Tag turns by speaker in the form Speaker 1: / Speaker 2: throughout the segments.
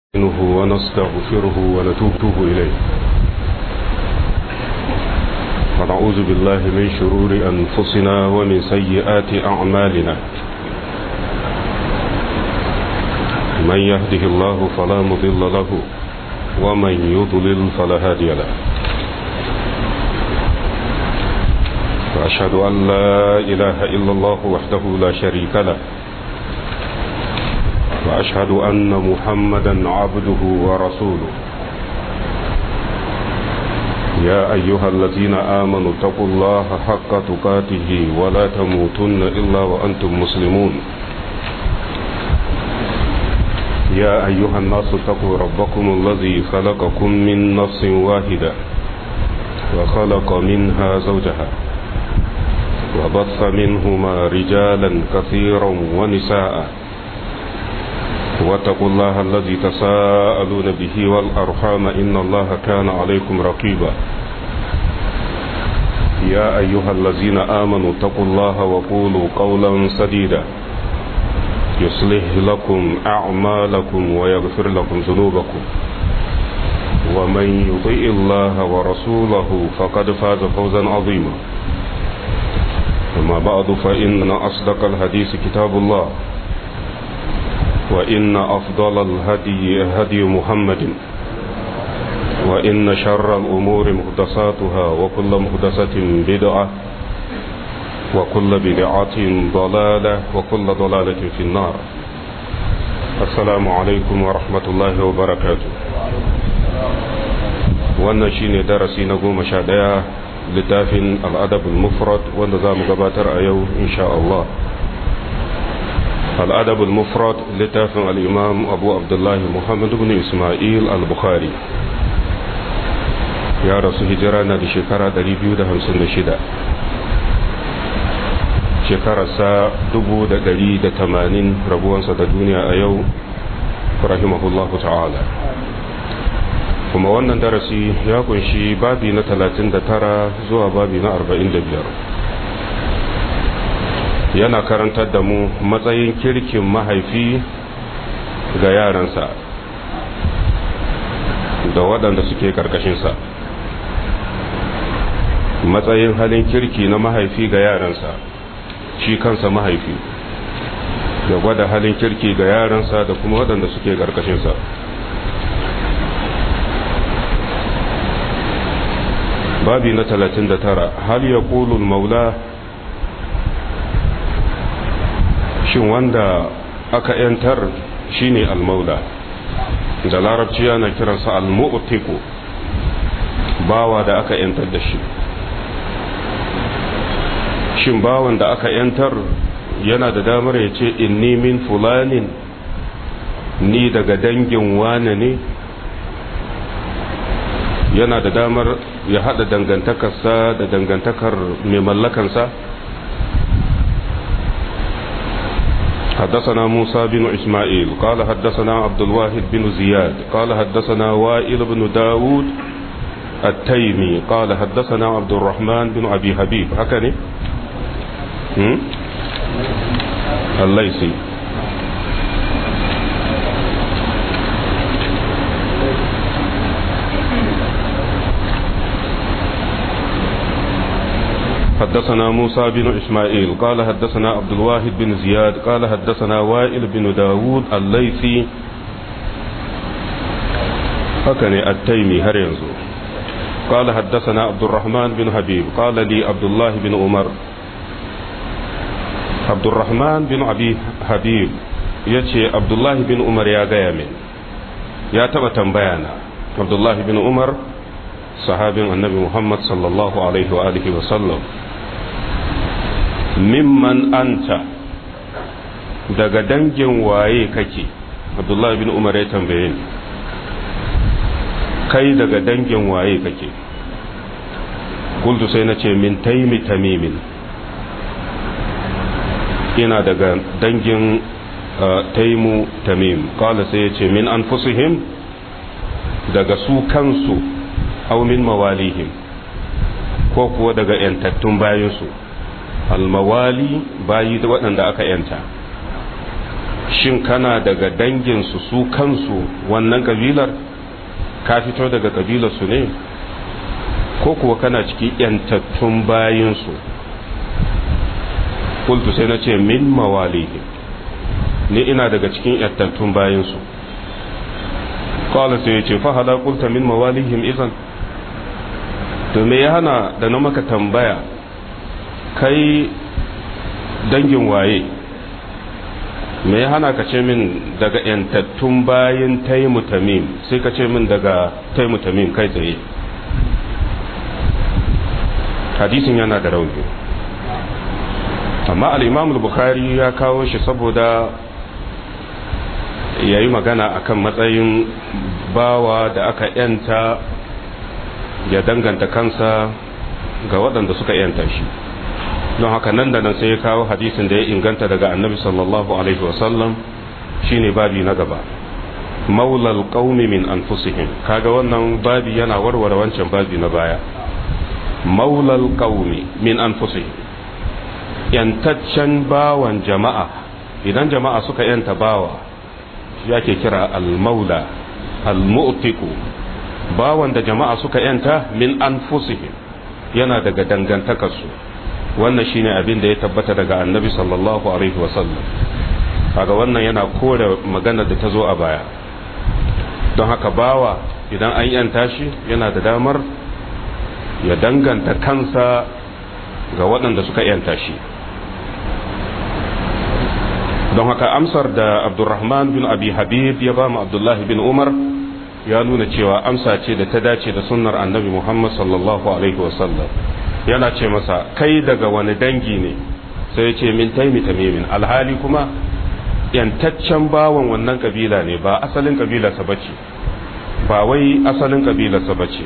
Speaker 1: نستعينه ونستغفره ونتوب إليه ونعوذ بالله من شرور أنفسنا ومن سيئات أعمالنا من يهده الله فلا مضل له ومن يضلل فلا هادي له وأشهد أن لا إله إلا الله وحده لا شريك له وأشهد أن محمدا عبده ورسوله يا أيها الذين آمنوا اتقوا الله حق تقاته ولا تموتن إلا وأنتم مسلمون يا أيها الناس اتقوا ربكم الذي خلقكم من نفس واحدة وخلق منها زوجها وبث منهما رجالا كثيرا ونساء واتقوا الله الذي تساءلون به والأرحام إن الله كان عليكم رقيبا يا أيها الذين آمنوا اتقوا الله وقولوا قولا سديدا يصلح لكم أعمالكم ويغفر لكم ذنوبكم ومن يطيء الله ورسوله فقد فاز فوزا عظيما أما بعد فإن أصدق الحديث كتاب الله وإن أفضل الهدي هدي محمد وإن شر الأمور مهدساتها وكل مهدسة بدعة وكل بدعة ضلالة وكل ضلالة في النار السلام عليكم ورحمة الله وبركاته wannan shine darasi na goma sha ɗaya littafin al'adabul mufrad wanda za mu gabatar a yau insha Allah الأدب المفرد لتافن الإمام أبو عبد الله محمد بن إسماعيل البخاري يا رسول هجرانا لشكرة دريبيو ده همسن شدة شكرة سا دبو ده دري ده تمانين ربوان سا دنيا أيو رحمه الله تعالى kuma wannan darasi ya kunshi babi na 39 zuwa babi na 45 yana karantar da mu matsayin kirkin mahaifi ga yaransa da waɗanda suke ƙarƙashinsa matsayin halin kirki na mahaifi ga yaransa shi kansa mahaifi da gwada halin kirki ga yaransa da kuma waɗanda suke ƙarƙashinsa babi na 39 hal ya ƙulul maula shin wanda aka yantar shine almaula da larabci yana kiransa almu'tiku bawa da aka yantar da shi shin bawan da aka yantar yana da damar ya ce inni min fulanin ni daga dangin wane ne yana da damar ya hada dangantakarsa da dangantakar mai mallakansa حدثنا موسى بن إسماعيل قال حدثنا عبد الواحد بن زياد قال حدثنا وائل بن داود التيمي قال حدثنا عبد الرحمن بن أبي حبيب هكذا الليثي حدثنا موسى بن إسماعيل قال حدثنا عبد الواحد بن زياد قال حدثنا وائل بن داود الليثي هكذا التيمي هرينزو قال حدثنا عبد الرحمن بن حبيب قال لي عبد الله بن عمر عبد الرحمن بن أبي حبيب yace Abdullahi bin Umar ya gaya min ya taba tambayana Abdullahi bin Umar sahabin annabi Muhammad sallallahu alaihi wa alihi wa sallam mimman anta daga dangin waye kake abdullahi bin umar ya tambaye ni kai daga dangin waye kake kultu sai na ce min taimi tamimin ina daga dangin taimu tamim kala sai ya ce min an daga su kansu au min mawalihim ko kuwa daga 'yantattun bayansu almawali bayi da waɗanda aka yanta shin kana daga danginsu su kansu wannan kabilar ka fito daga kabilarsu ne ko kuwa kana cikin yantattun bayinsu kultu sai na ce min mawalihim ni ina daga cikin yantattun bayinsu kawai sai ya ce fahala kulta min mawalihim izan to me ya hana da na maka tambaya kai dangin waye me ya hana ka ce min daga yantattun bayin taimu tamim sai ka ce min daga taimu tamim kai tsaye hadisin yana da rauni amma al'imamul bukhari ya kawo shi saboda ya yi magana akan matsayin bawa da aka yanta ya danganta kansa ga waɗanda suka yanta shi don haka nan da nan sai ya kawo hadisin da ya inganta daga annabi sallallahu alaihi wasallam shine babi na gaba maulal qaumi min anfusihim kaga wannan babi yana warware wancan babi na baya maulal qaumi min anfusihim yantaccen bawan jama'a idan jama'a suka yanta bawa shi ake kira al-maula al-mu'tiqu bawan da jama'a suka yanta min anfusihim yana daga dangantakarsu wannan shine abin da ya tabbata daga annabi sallallahu alaihi wasallam kaga wannan yana kore magana da ta zo a baya don haka bawa idan an yanta shi yana da damar ya danganta kansa ga waɗanda suka yanta shi don haka amsar da abdurrahman bin abi habib ya ba mu abdullahi bin umar ya nuna cewa amsa ce da ta dace da sunnar annabi muhammad sallallahu alaihi wasallam yana ce masa kai daga wani dangi ne sai ya ce min taimi tamimin alhali kuma yantaccen bawan wannan kabila ne ba asalin kabilarsa bace ba wai asalin kabilarsa bace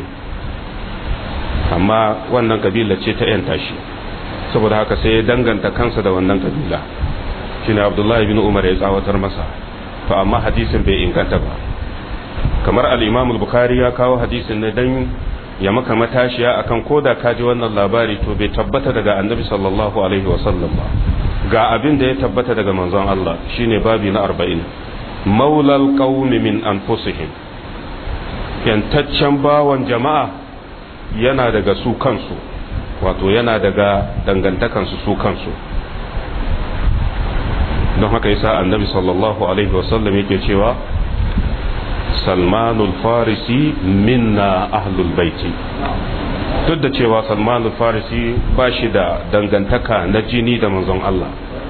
Speaker 1: amma wannan kabila ce ta yanta shi saboda haka sai ya danganta kansa da wannan kabila shine abdullahi bin umar ya tsawatar masa to amma hadisin bai inganta ba kamar al-imam al-bukhari ya kawo hadisin ne dan ya maka matashiya akan koda ka ji wannan labari to bai tabbata daga annabi sallallahu alaihi wasallam ba ga abin da ya tabbata daga manzon Allah shine babi na 40 maulal qaumi min anfusihim yantaccen bawan jama'a yana daga su kansu wato yana daga dangantakansu su kansu don haka yasa annabi sallallahu alaihi wasallam yake cewa salmanul farisi minna ahlul baiti duk da cewa salmanul farisi ba shi da dangantaka na jini da manzon Allah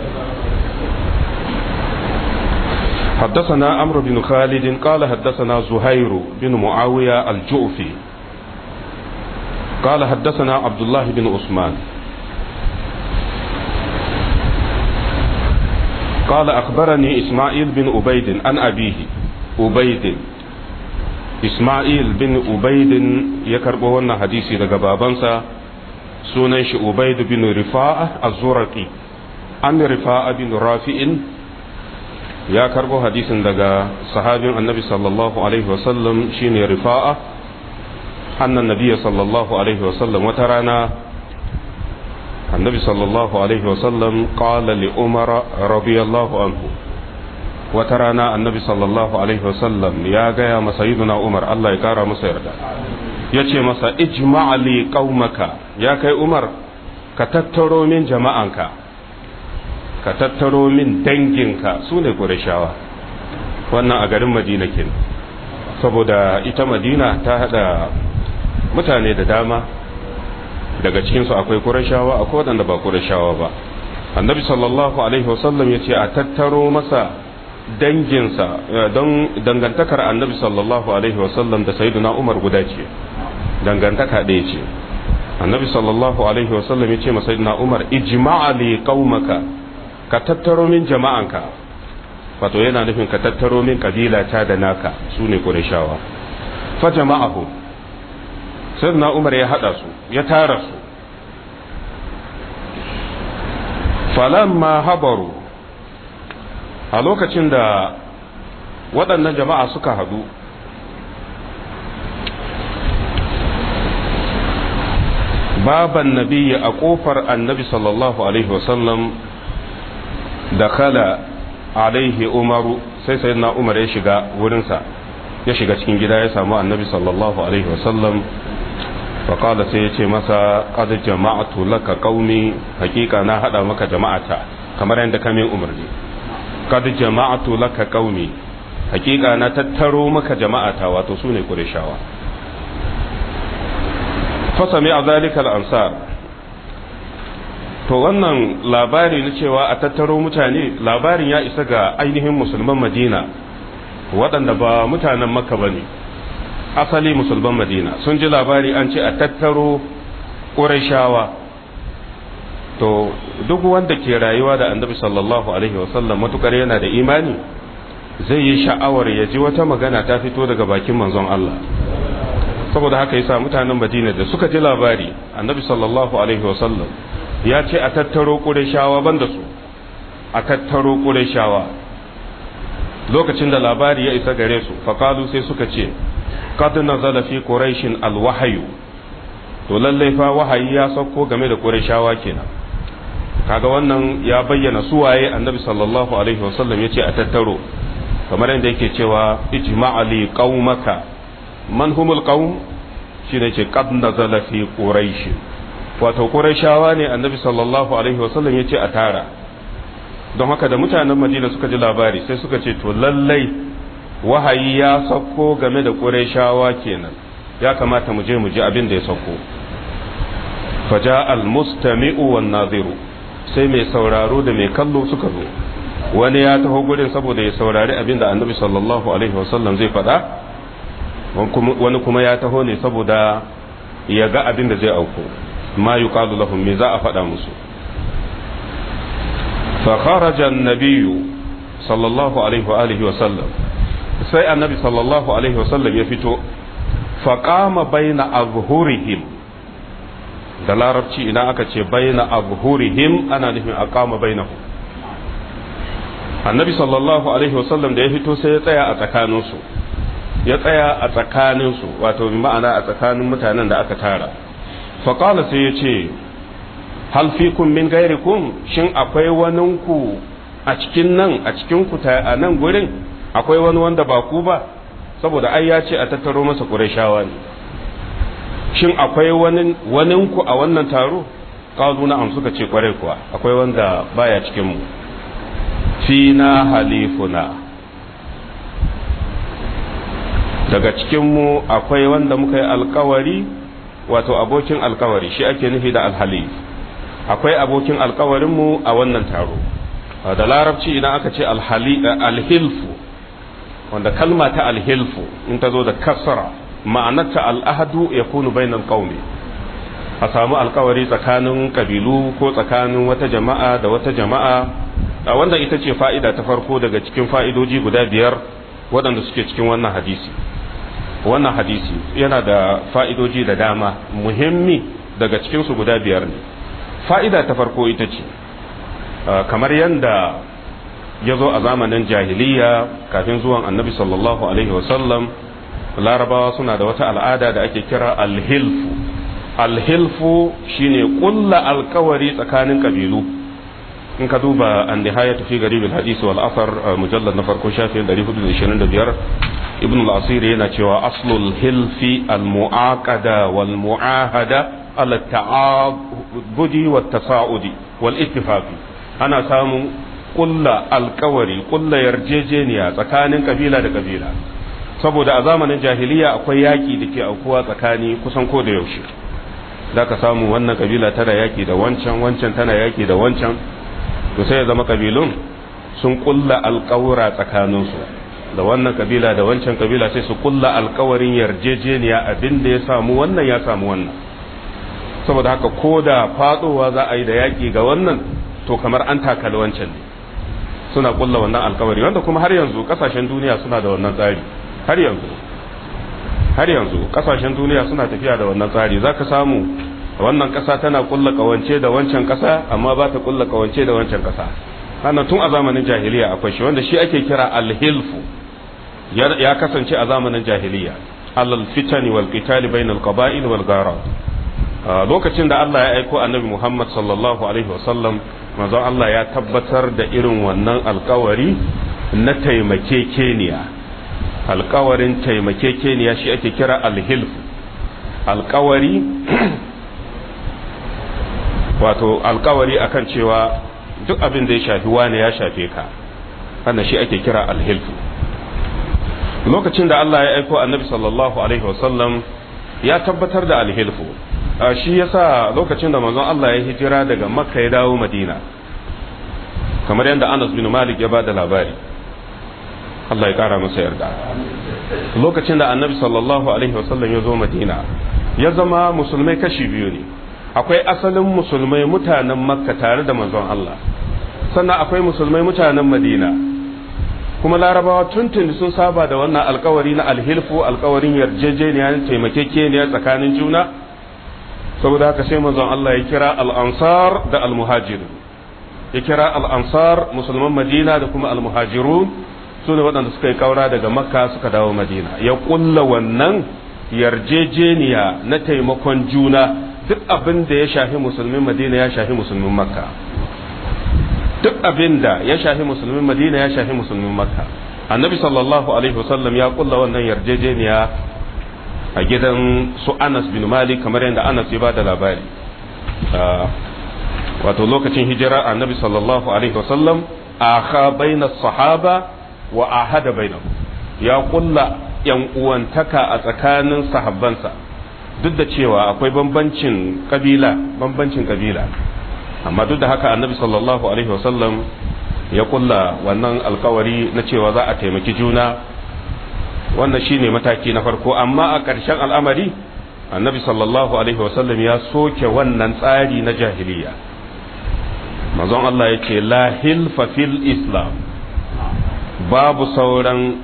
Speaker 1: حدثنا عمرو بن خالد قال حدثنا زهير بن معاوية الجؤفي قال حدثنا عبد الله بن عثمان قال أخبرني إسماعيل بن أبيد عن أبيه أبيد إسماعيل بن أبيد يكرب هنا حديثي لغا بابنسا سننش أبيد بن رفاعة الزرقي عن رفاعة بن رافع ya karbo hadisin daga sahabin annabi sallallahu alaihi wasallam shine rifa'a annan nabiya sallallahu alaihi wasallam wata rana annabi sallallahu alaihi wasallam qala li umar radiyallahu anhu wata rana annabi sallallahu alaihi wasallam ya gaya masa sayyiduna umar Allah ya kara masa yarda yace masa ijma' li qaumaka ya kai umar ka tattaro min jama'anka ka tattaro min danginka su ne ƙurashawa wannan a garin madina ke saboda ita madina ta hada mutane da dama daga cikinsu akwai ƙurashawa akwai waɗanda ba ƙurashawa ba annabi sallallahu alaihi wasallam ya ce a tattaro masa danginsa don dangantakar annabi sallallahu alaihi wasallam da sayyiduna umar guda ce dangantaka ɗaya ce annabi sallallahu alaihi wasallam ya ce ma sayyiduna umar ijma'a li qaumaka ka tattaro min jama'anka wato yana nufin ka tattaro min kabila ta da naka su ne ƙurashawa fa jama'ahu sai na umar ya haɗa su ya tara su falamma habaru a lokacin da waɗannan jama'a suka haɗu baban nabiyyi a ƙofar annabi sallallahu alaihi wasallam da kala alaihi umaru sai sayyidina umar ya shiga wurinsa ya shiga cikin gida ya samu annabi sallallahu alaihi wasallam faƙada sai ya ce masa qad jama'atu laka qaumi hakika na hada maka jama'ata kamar yadda kamin umarni qad jama'atu laka qaumi hakika na tattaro maka jama'ata wato sune qurayshawa fa sami'a zalika al-ansar to wannan labari na cewa a tattaro mutane labarin ya isa ga ainihin musulman madina waɗanda ba mutanen makka ba ne asali musulman madina sun ji labari an ce a tattaro ƙurashawa to duk wanda ke rayuwa da annabi sallallahu alaihi wasallam matukar yana da imani zai yi sha'awar ya ji wata magana ta fito daga bakin manzon Allah saboda haka yasa mutanen madina da suka ji labari annabi sallallahu alaihi wasallam ya ce a tattaro ƙurashawa banda su a tattaro ƙurashawa lokacin da labari ya isa gare su faƙalu sai suka ce qad nazala fi quraishin alwahyu to lallai fa wahayi ya sauko game da qurayshawa kenan kaga wannan ya bayyana suwaye annabi sallallahu alaihi wasallam yace a tattaro kamar yadda yake cewa ijma'a li qaumaka man humul qaum shine ce qad nazala fi quraish wato qurayshawa ne annabi sallallahu alaihi wasallam yace a tara don haka da mutanen madina suka ji labari sai suka ce to lallai wahayi ya sauko game da ƙurayshawa kenan ya kamata mu je mu ji abin da ya sauko faja almustami'u wan naziru sai mai sauraro da mai kallo suka zo wani ya taho gurin saboda ya saurari abin da annabi sallallahu alaihi wasallam zai faɗa wani kuma ya taho ne saboda ya ga abin da zai auku ma yuqalu lahum me za a faɗa musu فخرج النبي صلى الله عليه وآله وسلم sai annabi sallallahu alaihi wasallam ya fito faƙama baina azhurihim da larabci idan aka ce baina azhurihim ana nufin aqama bainahu annabi sallallahu alaihi wasallam da ya fito sai ya tsaya a tsakaninsu ya tsaya a tsakaninsu wato bi ma'ana a tsakanin mutanen da aka tara faƙala sai ya ce hal fikum min gairikum shin akwai waninku a cikin nan a cikin ku a nan gurin akwai wani wanda ba ku ba saboda ai ya ce a tattaro masa qurayshawa ne shin akwai wani waninku a wannan taro qalu na'am suka ce kwarai kuwa akwai wanda baya cikin mu fina halifuna daga cikin mu akwai wanda muka yi alkawari wato abokin alkawari shi ake nufi da alhalif akwai abokin alkawarinmu a wannan taro da larabci idan aka ce alhilfu wanda kalma ta alhilfu in ta zo da kasara ma'anarta al'ahadu ya kunu bainal qaumi a samu alkawari tsakanin kabilu ko tsakanin wata jama'a da wata jama'a a wanda ita ce fa'ida ta farko daga cikin fa'idoji guda biyar waɗanda suke cikin wannan hadisi wannan hadisi yana da fa'idoji da dama muhimmi daga cikinsu guda biyar ne fa'ida ta farko ita ce kamar yadda ya zo a zamanin jahiliya kafin zuwan annabi sallallahu alaihi wasallam larabawa suna da wata al'ada da ake kira alhilfu alhilfu shine kulla alkawari tsakanin kabilu in ka duba an nihaya tafi garibin hadisi wal asar mujallar na farko shafin 425 ibn al-asiri yana cewa aslul hilfi al-mu'aqada wal mu'ahada ala ta'abudi wa tasa'udi wal ittifaqi ana samun kulla alkawari kulla yarjejeniya tsakanin kabila da kabila saboda a zamanin jahiliya akwai yaki da ke aukuwa tsakani kusan ko da yaushe zaka samu wannan kabila tana yaki da wancan wancan tana yaki da wancan to sai ya zama kabilun sun kulla alkawura tsakaninsu da wannan kabila da wancan kabila sai su kulla alkawarin yarjejeniya abin da ya samu wannan ya samu wannan saboda haka ko da fadowa za a yi da yaƙi ga wannan to kamar an takali wancan ne suna kulla wannan alkawari wanda kuma har yanzu kasashen duniya suna da wannan tsari har yanzu har yanzu kasashen duniya suna tafiya da wannan tsari zaka samu wannan kasa tana kulla kawance da wancan kasa amma ba ta kulla kawance da wancan kasa hana tun a zamanin jahiliya akwai shi wanda shi ake kira alhilfu ya kasance a zamanin jahiliya alal fitani wal qitali bainal qaba'il wal gharat lokacin da Allah ya aiko annabi Muhammad sallallahu alaihi wasallam manzon Allah ya tabbatar da irin wannan alkawari na taimakekeniya alkawarin taimakekeniya shi ake kira alhilf alkawari wato alkawari akan cewa duk abin da ya shafi wani ya shafe ka wannan shi ake kira alhilfu lokacin da Allah ya aiko annabi sallallahu alaihi wasallam ya tabbatar da alhilfu shi yasa lokacin da manzon Allah ya hijira daga makka ya dawo madina kamar yadda Anas bin Malik ya bada labari Allah ya kara masa yarda lokacin da annabi sallallahu alaihi wasallam ya zo madina ya zama musulmai kashi biyu ne akwai asalin musulmai mutanen makka tare da manzon Allah sannan akwai musulmai mutanen madina kuma larabawa tuntun sun saba da wannan alkawari na alhilfu alkawarin yarjejeniya taimakekeniya tsakanin juna saboda haka sai manzon Allah ya kira al-ansar da al-muhajirun ya kira al-ansar musulman madina da kuma al-muhajirun su ne waɗanda suka yi kaura daga makka suka dawo madina ya kulla wannan yarjejeniya na taimakon juna duk abin da ya shafi musulmin madina ya shafi musulmin makka duk abin da ya shafi musulmin madina ya shafi musulmin makka annabi sallallahu alaihi wasallam ya kulla wannan yarjejeniya a gidan su anas bin malik kamar yadda anas ya ba da labari wato lokacin hijira annabi sallallahu alaihi wasallam akha baina sahaba wa ahada bainahu ya kulla yan uwantaka a tsakanin sahabbansa duk da cewa akwai bambancin kabila bambancin kabila amma duk da haka annabi sallallahu alaihi wasallam ya kulla wannan alkawari na cewa za a taimaki juna wannan shine mataki na farko amma a ƙarshen al'amari annabi sallallahu alaihi wasallam ya soke wannan tsari na jahiliya manzon Allah ya ce la hilfa fil islam babu sauran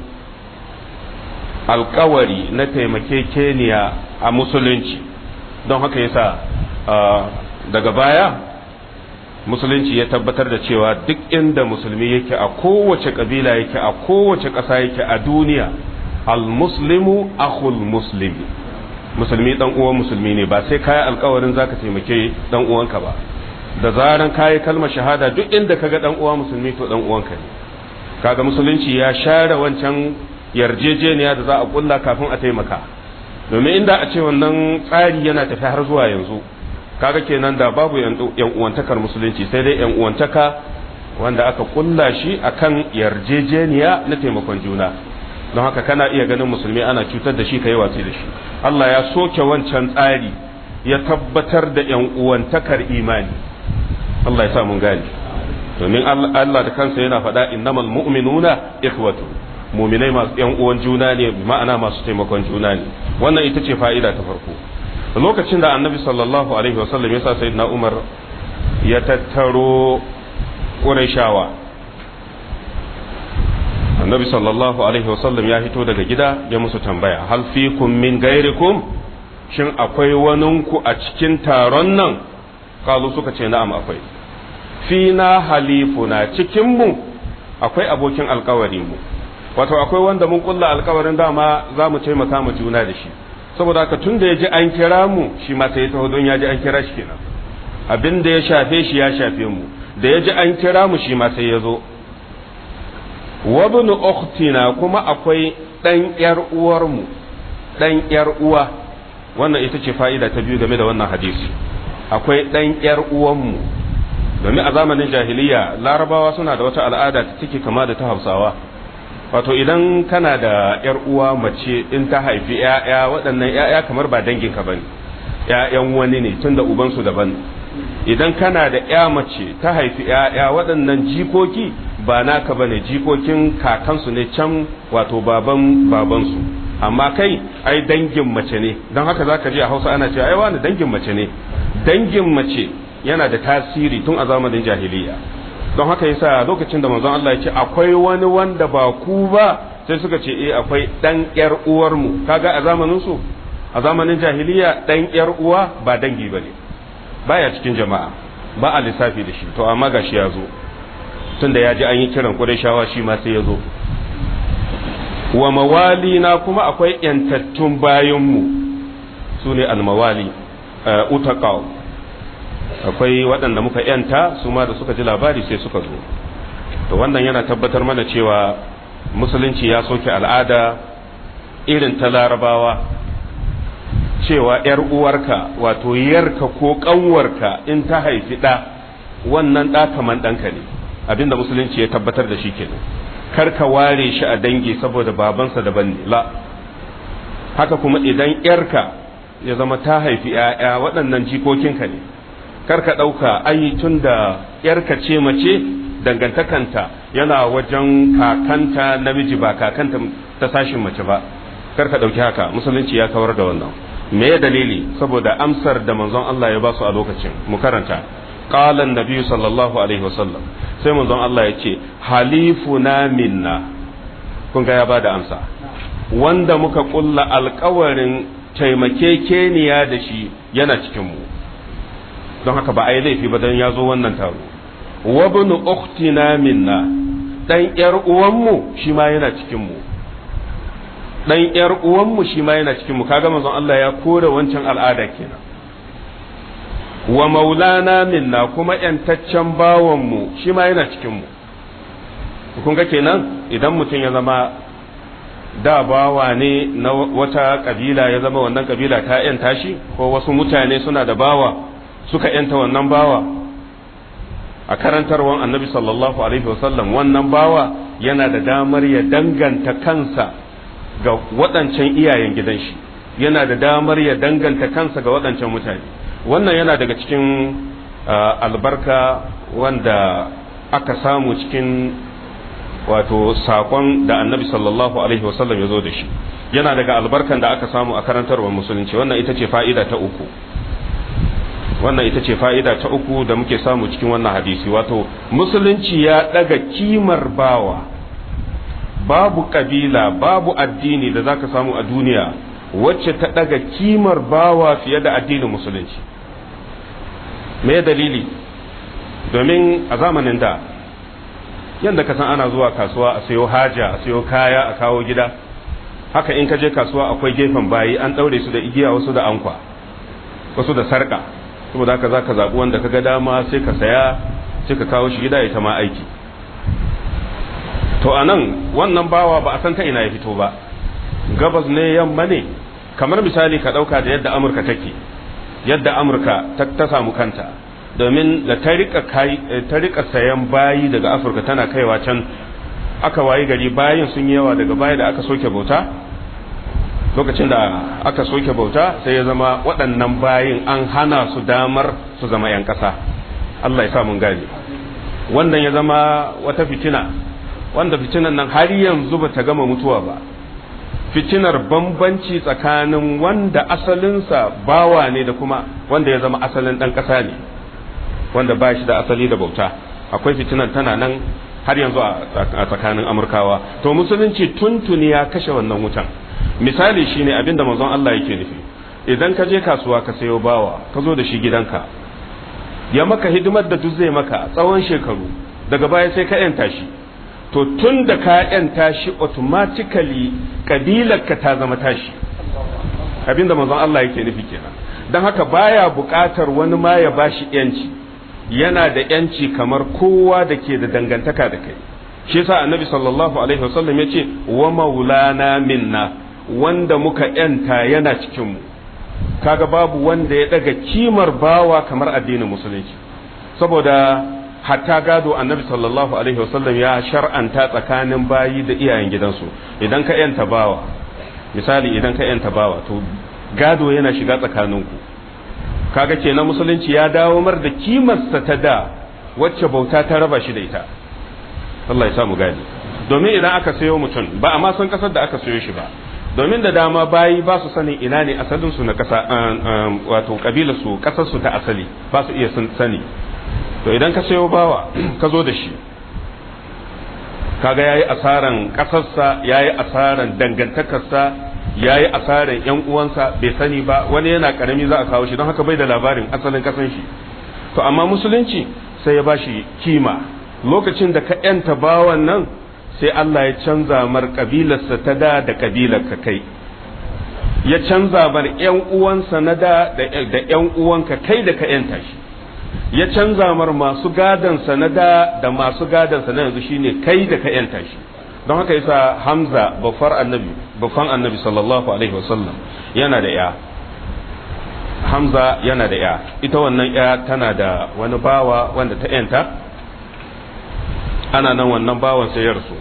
Speaker 1: alkawari na taimakekeniya a musulunci don haka yasa daga baya musulunci ya tabbatar da cewa duk inda musulmi yake a kowace kabila yake a kowace ƙasa yake a duniya almuslimu akhul muslimi musulmi dan uwan musulmi ne ba sai kayi alkawarin zaka taimake dan uwanka ba da zaran kayi kalmar shahada duk inda kaga dan uwa musulmi to dan uwanka ne kaga musulunci ya share wancan yarjejeniya da za a kulla kafin a taimaka domin inda a ce wannan tsari yana tafi har zuwa yanzu kaga kenan da babu yan uwantakar musulunci sai dai yan uwantaka wanda aka kulla shi akan yarjejeniya na taimakon juna don haka kana iya ganin musulmi ana cutar da shi kai watsi da shi Allah ya soke wancan tsari ya tabbatar da yan uwantakar imani Allah ya sa mun gane domin Allah da kansa yana faɗa innamal mu'minuna ikhwatu mu'minai masu yan uwan juna ne ma'ana masu taimakon juna ne wannan ita ce fa'ida ta farko lokacin da annabi sallallahu alaihi wasallam ya sa sayyidina Umar ya tattaro Qurayshawa annabi sallallahu alaihi wasallam ya fito daga gida ya musu tambaya hal fikum min gairikum shin akwai waninku a cikin taron nan kalu suka ce na'am akwai fina halifuna cikin mu akwai abokin alkawari mu wato akwai wanda mun kulla alkawarin dama za mu taimaka mu juna da shi saboda haka tun da ya ji an kira mu shi ma sai taho don ya ji an kira shi kenan abin da ya shafe shi ya shafe mu da ya ji an kira mu shi ma sai ya zo wabnu ukhtina kuma akwai dan yar uwar mu dan yar uwa wannan ita ce fa'ida ta biyu game da wannan hadisi akwai dan yar uwan mu domin a zamanin jahiliya larabawa suna da wata al'ada ta take kama da ta hausawa wato idan kana da yar uwa mace in ta haifi ‘ya'ya waɗannan ‘ya'ya kamar ba danginka ba ne ‘ya'yan wani ne tun da ubansu daban idan kana da ‘ya mace ta haifi ‘ya'ya waɗannan jikoki ba naka ba ne jikokin kakansu ne can wato baban babansu amma kai ai dangin mace ne don haka za ka ji a hausa ana cewa ai wani dangin mace ne dangin mace yana da tasiri tun a zamanin jahiliya don haka yasa lokacin da manzon Allah ya ce akwai wani wanda ba ku ba sai suka ce eh akwai dan yar uwar mu kaga a zamanin su a zamanin jahiliya dan yar uwa ba dangi bane baya cikin jama'a ba a lissafi da shi to amma gashi ya zo tunda ya ji an yi kiran Qurayshawa shi ma sai ya zo wa mawali na kuma akwai yantattun bayan mu sune almawali utaqaw akwai waɗanda muka yanta su ma da suka ji labari sai suka zo to wannan yana tabbatar mana cewa musulunci ya soke al'ada irin ta larabawa cewa ‘yar uwarka wato yarka ko ƙanwarka in ta haifi ɗa wannan ɗa kaman ɗanka ne abinda musulunci ya tabbatar da shi kenan kar ka ware shi a dangi saboda babansa daban ne la haka kuma idan ‘yarka ya zama ta haifi ‘ya'ya waɗannan jikokinka ne kar ka ɗauka ai tun da ‘yarka ce mace dangantakanta yana wajen kakanta namiji ba kakanta ta sashin mace ba kar ka ɗauki haka musulunci ya kawar da wannan me ya dalili saboda amsar da manzon Allah ya ba su a lokacin mu karanta qala annabi sallallahu alaihi wasallam sai manzon Allah ya ce halifuna minna kun ga ya bada amsa wanda muka kulla alkawarin taimakekeniya da shi yana cikin mu don haka ba a yi laifi ba don ya zo wannan taro wabnu ukhtina minna dan yar uwanmu shi ma yana cikin mu dan yar uwanmu shi ma yana cikin mu kaga manzon Allah ya kore wancan al'ada kenan wa maulana minna kuma yantaccen bawan mu shi ma yana cikin mu kun ga kenan idan mutum ya zama da bawa ne na wata kabila ya zama wannan kabila ta yanta shi ko wasu mutane suna da bawa suka yanta wannan bawa a karantarwan annabi sallallahu alaihi wasallam wannan bawa yana da damar ya danganta kansa ga waɗancan iyayen gidan shi yana da damar ya danganta kansa ga waɗancan mutane wannan yana daga cikin albarka wanda aka samu cikin wato sakon da annabi sallallahu alaihi wasallam ya zo da shi yana daga albarkan da aka samu a karantarwar musulunci wannan ita ce fa'ida ta uku wannan ita ce fa'ida ta uku da muke samu cikin wannan hadisi wato musulunci ya daga kimar bawa babu kabila babu addini da zaka samu a duniya wacce ta daga kimar bawa fiye da addinin musulunci me dalili domin a zamanin da yadda ka san ana zuwa kasuwa a sayo haja a sayo kaya a kawo gida haka in ka je kasuwa akwai gefen bayi an daure su da igiya wasu da ankwa wasu da sarka saboda haka zaka zabi wanda ka ga dama sai ka saya sai ka kawo shi gida ya ta ma aiki to anan wannan bawa ba a san ta ina ya fito ba gabas ne yamma ne kamar misali ka dauka da yadda amurka take yadda amurka ta samu kanta domin da ta rika sayan bayi daga afirka tana kaiwa can aka wayi gari bayin sun yi yawa daga baya da aka soke bauta lokacin da aka soke bauta sai ya zama waɗannan bayin an hana su damar su zama 'yan ƙasa Allah ya sa mun gane wannan ya zama wata fitina wanda fitinan nan har yanzu ba ta gama mutuwa ba fitinar bambanci tsakanin wanda asalinsa bawa ne da kuma wanda ya zama asalin ɗan ƙasa ne wanda ba shi da asali da bauta akwai fitinan tana nan har yanzu a tsakanin amurkawa to musulunci tuntuni ya kashe wannan wutan misali shine abinda manzon Allah yake nufi idan ka je kasuwa ka sayo bawa ka zo da shi gidanka ya maka hidimar da duk zai maka tsawon shekaru daga baya sai ka yanta shi to tun da ka yanta shi automatically kabilar ka ta zama tashi abinda manzon Allah yake nufi kenan don haka baya buƙatar wani ma ya bashi yanci yana da yanci kamar kowa da ke da dangantaka da kai shi yasa annabi sallallahu alaihi wasallam ya ce wa maulana minna wanda muka yanta yana cikin mu kaga babu wanda ya daga kimar bawa kamar addinin musulunci saboda hatta gado annabi sallallahu alaihi wasallam ya shar'anta tsakanin bayi da iyayen gidansu idan ka yanta bawa misali idan ka yanta bawa to gado yana shiga tsakaninku kaga kenan musulunci ya dawo mar da kimarsa ta da wacce bauta ta raba shi da ita Allah ya samu gani domin idan aka sayo mutum ba a ma san kasar da aka sayo shi ba domin da dama bayi ba su sanin ina ne asalin su na kasa wato kabilar su kasar su ta asali ba su iya sani to idan ka sayo bawa ka zo da shi kaga yayi asaran kasarsa yayi asaran dangantakarsa ya yi asarar yan uwansa bai sani ba wani yana karami za a kawo shi don haka bai da labarin asalin kasan shi to amma musulunci sai ya bashi kima lokacin da ka yanta bawan nan sai Allah ya canza mar kabilarsa ta da da kabilar ka kai ya canza bar ‘yan uwansa na da da ‘yan uwanka kai da ka ‘yanta shi ya canza mar masu gadansa na da da masu gadansa na yanzu shine kai da ka ‘yanta shi don haka yasa hamza bafar annabi bafan annabi sallallahu alaihi wasallam yana da ya hamza yana da ya ita wannan ya tana da wani bawa wanda ta ‘yanta ana nan wannan bawan sai ya rasu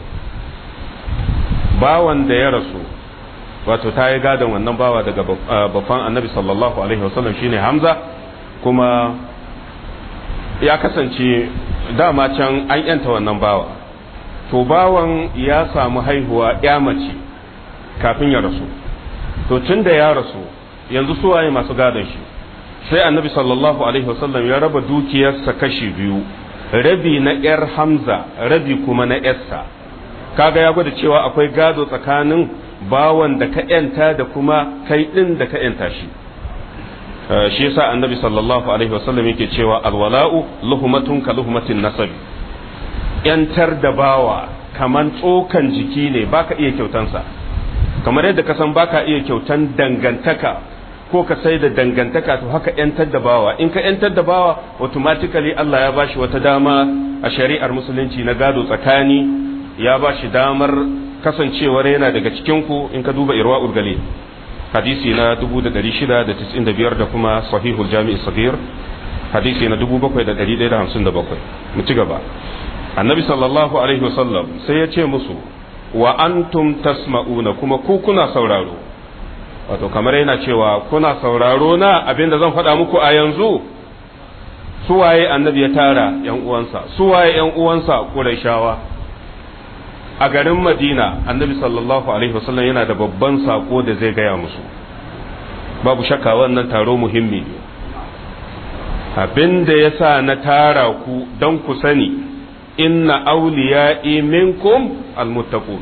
Speaker 1: bawan da ya rasu wato ta yi gadon wannan bawa daga babban annabi sallallahu alaihi wasallam shine hamza kuma ya kasance dama can an yanta wannan bawa to bawan ya samu haihuwa ya mace kafin ya rasu to tun da ya rasu yanzu suwaye masu gadon shi sai annabi sallallahu alaihi wasallam ya raba dukiyarsa kashi biyu rabi na yar hamza rabi kuma na yarsa kaga ya gwada cewa akwai gado tsakanin bawan da ka yanta da kuma kai din da ka yanta shi shi yasa annabi sallallahu alaihi wasallam yake cewa alwala'u luhumatun ka luhumatin nasabi yantar da bawa kaman tsokan jiki ne baka iya kyautansa kamar yadda ka san baka iya kyautan dangantaka ko ka sai da dangantaka to haka yantar da bawa in ka yantar da bawa automatically Allah ya bashi wata dama a shari'ar musulunci na gado tsakani ya bashi damar kasancewar yana daga cikinku in ka duba irwa urgali hadisi na 695 da kuma sahihul jami'i sagir hadisi na 7157 mu ci gaba annabi sallallahu alaihi wasallam sai ya ce musu wa antum tasma'una kuma ku kuna sauraro wato kamar yana cewa kuna sauraro na abinda zan faɗa muku a yanzu suwaye annabi ya tara yan uwansa suwaye yan uwansa qurayshawa a garin madina annabi sallallahu alaihi wasallam yana da babban sako da zai gaya musu babu shakka wannan taro muhimmi ne abin da ya sa na tara ku don ku sani inna auliya'i minkum almuttaqun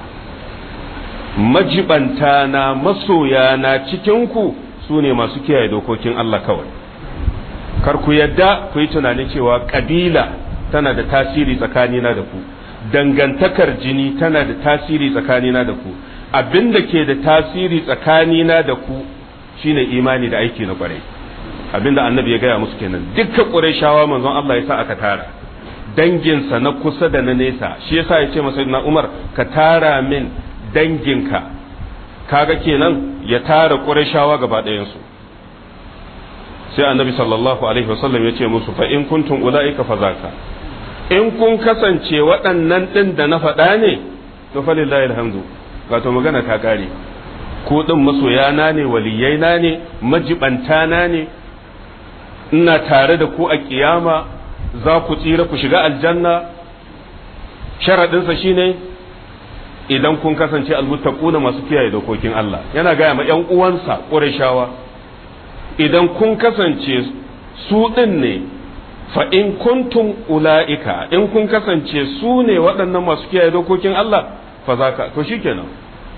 Speaker 1: majibanta na masoya na cikinku su ne masu kiyaye dokokin Allah kawai kar ku yadda ku yi tunanin cewa kabila tana da tasiri tsakanina da ku dangantakar jini tana da tasiri tsakanina da ku abin da ke da tasiri tsakanina da ku shine imani da aiki na kwarai abin da annabi ya gaya musu kenan dukkan ƙurayshawa manzon Allah ya sa aka tara danginsa na kusa da na nesa shi yasa ya ce masa na Umar ka tara min danginka kaga kenan ya tara ƙurayshawa gaba ɗayansu sai annabi sallallahu alaihi wasallam ya ce musu fa in kuntum ulaika fa zaka in kun kasance waɗannan ɗin da na faɗa ne to falillahi alhamdu wato magana ta ƙare ko ɗin masoyana ne waliyaina ne majibantana ne ina tare da ku a ƙiyama za ku tsira ku shiga aljanna sharaɗinsa shine idan kun kasance almuttaquna masu kiyaye dokokin Allah yana gaya ma ƴan uwansa ƙurashawa idan kun kasance su ɗin ne fa in kuntum ula'ika in kun kasance su ne waɗannan masu kiyaye dokokin Allah fa za ka to shikenan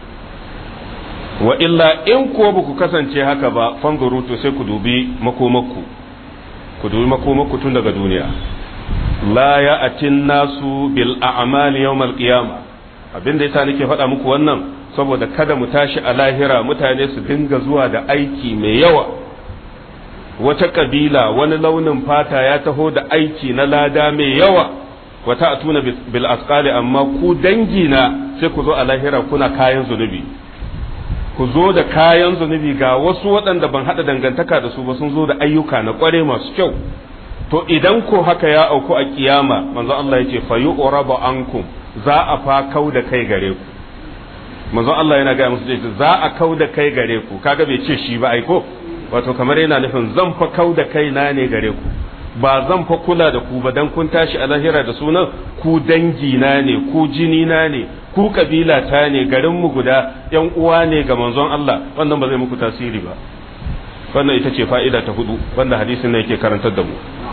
Speaker 1: wa illa in kuwa ba ku kasance haka ba fanzuru to sai ku dubi makomakku ku dubi makomakku tun daga duniya la ya atin nasu bil a'mali yawmal qiyama abinda yasa nake faɗa muku wannan saboda kada mu tashi a lahira mutane su dinga zuwa da aiki mai yawa wata kabila wani launin fata ya taho da aiki na lada mai yawa wata atuna bil asqali amma ku dangi na sai ku zo a lahira kuna kayan zunubi ku zo da kayan zunubi ga wasu waɗanda ban haɗa dangantaka da su ba sun zo da ayyuka na ƙware masu kyau to idan ko haka ya auku a kiyama manzo Allah yace fa yu'rabu ankum za a fa kau da kai gare ku manzo Allah yana ga musu za a kau da kai gare ku kaga bai ce shi ba ai ko wato kamar yana nufin zan fa kau da kaina ne gare ku ba zan fa kula da ku ba dan kun tashi a lahira da sunan ku dangi na ne ku jini na ne ku kabila ta ne garin mu guda yan uwa ne ga manzon Allah wannan ba zai muku tasiri ba wannan ita ce fa'ida ta hudu wanda hadisin nan yake karantar da mu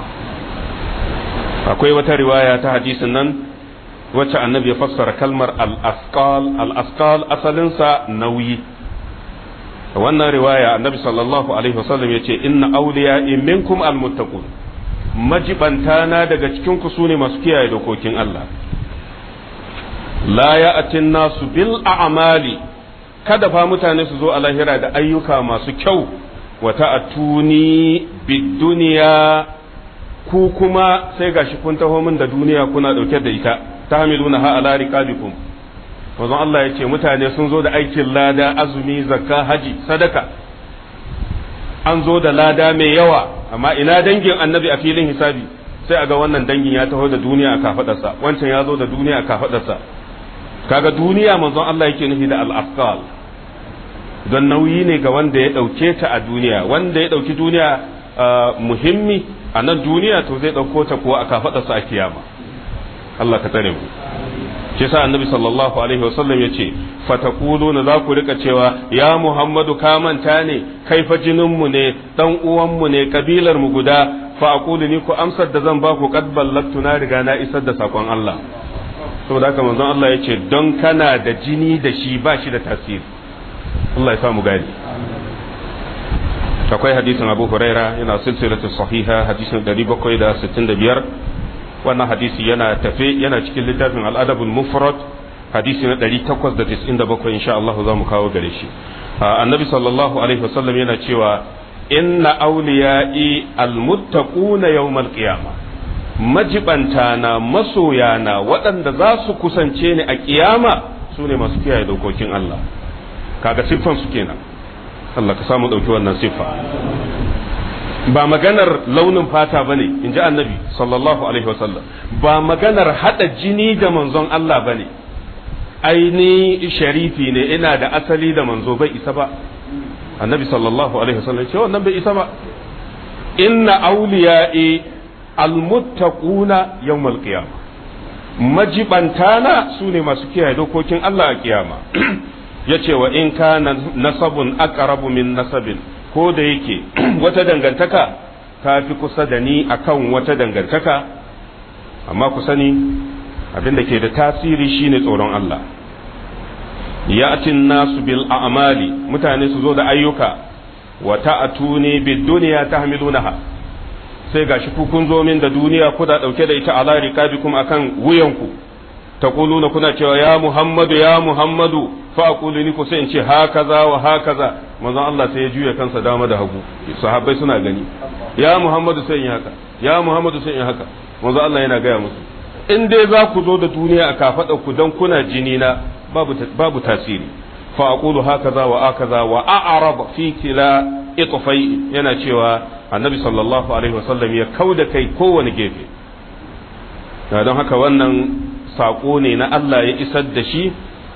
Speaker 1: akwai wata riwaya ta hadisin nan wacce annabi ya fassara kalmar al-asqal al-asqal asalinsa nauyi wannan riwaya annabi sallallahu alaihi wasallam ya ce inna awliya minkum almuttaqun majibantana daga cikin ku sune masu kiyaye dokokin Allah la ya'tin nasu bil a'mali kada fa mutane su zo a lahira da ayyuka masu kyau wata atuni bid duniya ku kuma sai gashi kun taho min da duniya kuna dauke da ita tahmiluna ha ala riqabikum manzon Allah ya ce mutane sun zo da aikin lada azumi zakka haji sadaka an zo da lada mai yawa amma ina dangin annabi a filin hisabi sai a ga wannan dangin ya taho da duniya a kafadarsa wancan ya zo da duniya a kafadarsa kaga duniya manzon Allah yake nufi da al-afqal don nauyi ne ga wanda ya dauke ta a duniya wanda ya dauki duniya muhimmi a nan duniya to zai dauko ta kuwa a kafadarsa a kiyama Allah ka tsare mu shi sa annabi sallallahu alaihi wasallam ya ce fatakulu za ku rika cewa ya muhammadu ka manta ne kai fa jinin mu ne dan uwan mu ne kabilar mu guda fa aqulu ni ku amsar da zan ba ku qad ballagtu na riga na isar da sakon Allah saboda haka manzon Allah ya ce don kana da jini da shi ba shi da tasiri Allah ya samu gani akwai hadisin Abu Huraira yana silsilatu sahiha hadisin 765 wannan hadisi yana tafe yana cikin littafin al'adabul mufrad hadisi na 897 insha Allah za mu kawo gare shi annabi sallallahu alaihi wasallam yana cewa inna awliya'i almuttaquna yawmal qiyama majibanta na masoya na waɗanda za su kusance ni a kiyama su ne masu kiyaye dokokin Allah kaga siffan su kenan Allah ka samu ɗauki wannan siffa ba maganar launin fata ba ne in ji annabi sallallahu alaihi wasallam ba maganar haɗa jini da manzon Allah ba ne aini sharifi ne ina da asali da manzo bai isa ba annabi sallallahu alaihi wasallam ce wannan bai isa ba inna awliya'i almuttaquna yawmal qiyamah majibantana su ne masu kiyaye dokokin Allah a kiyama yace wa in kana nasabun aqrabu min nasabin ko da yake wata dangantaka ta fi kusa da ni akan wata dangantaka amma ku sani abin da ke da tasiri shine tsoron Allah ya'tin nasu bil a'mali mutane su zo da ayyuka wa ta'atuni bid dunya tahmilunaha sai gashi ku kun zo min da duniya kuna dauke da ita ala riqabikum akan wuyanku taquluna kuna cewa ya muhammadu ya muhammadu fa aqulu ni ko sai in ce hakaza wa hakaza manzon Allah sai ya juya kansa dama da hagu sahabbai suna gani ya muhammadu sai in haka ya muhammadu sai in haka manzon Allah yana gaya musu in dai za ku zo da duniya a kafada ku dan kuna jini na babu babu tasiri fa aqulu hakaza wa akaza wa a'rab fi kila itfai yana cewa annabi sallallahu alaihi wasallam ya kauda kai kowane gefe don haka wannan saƙo ne na Allah ya isar da shi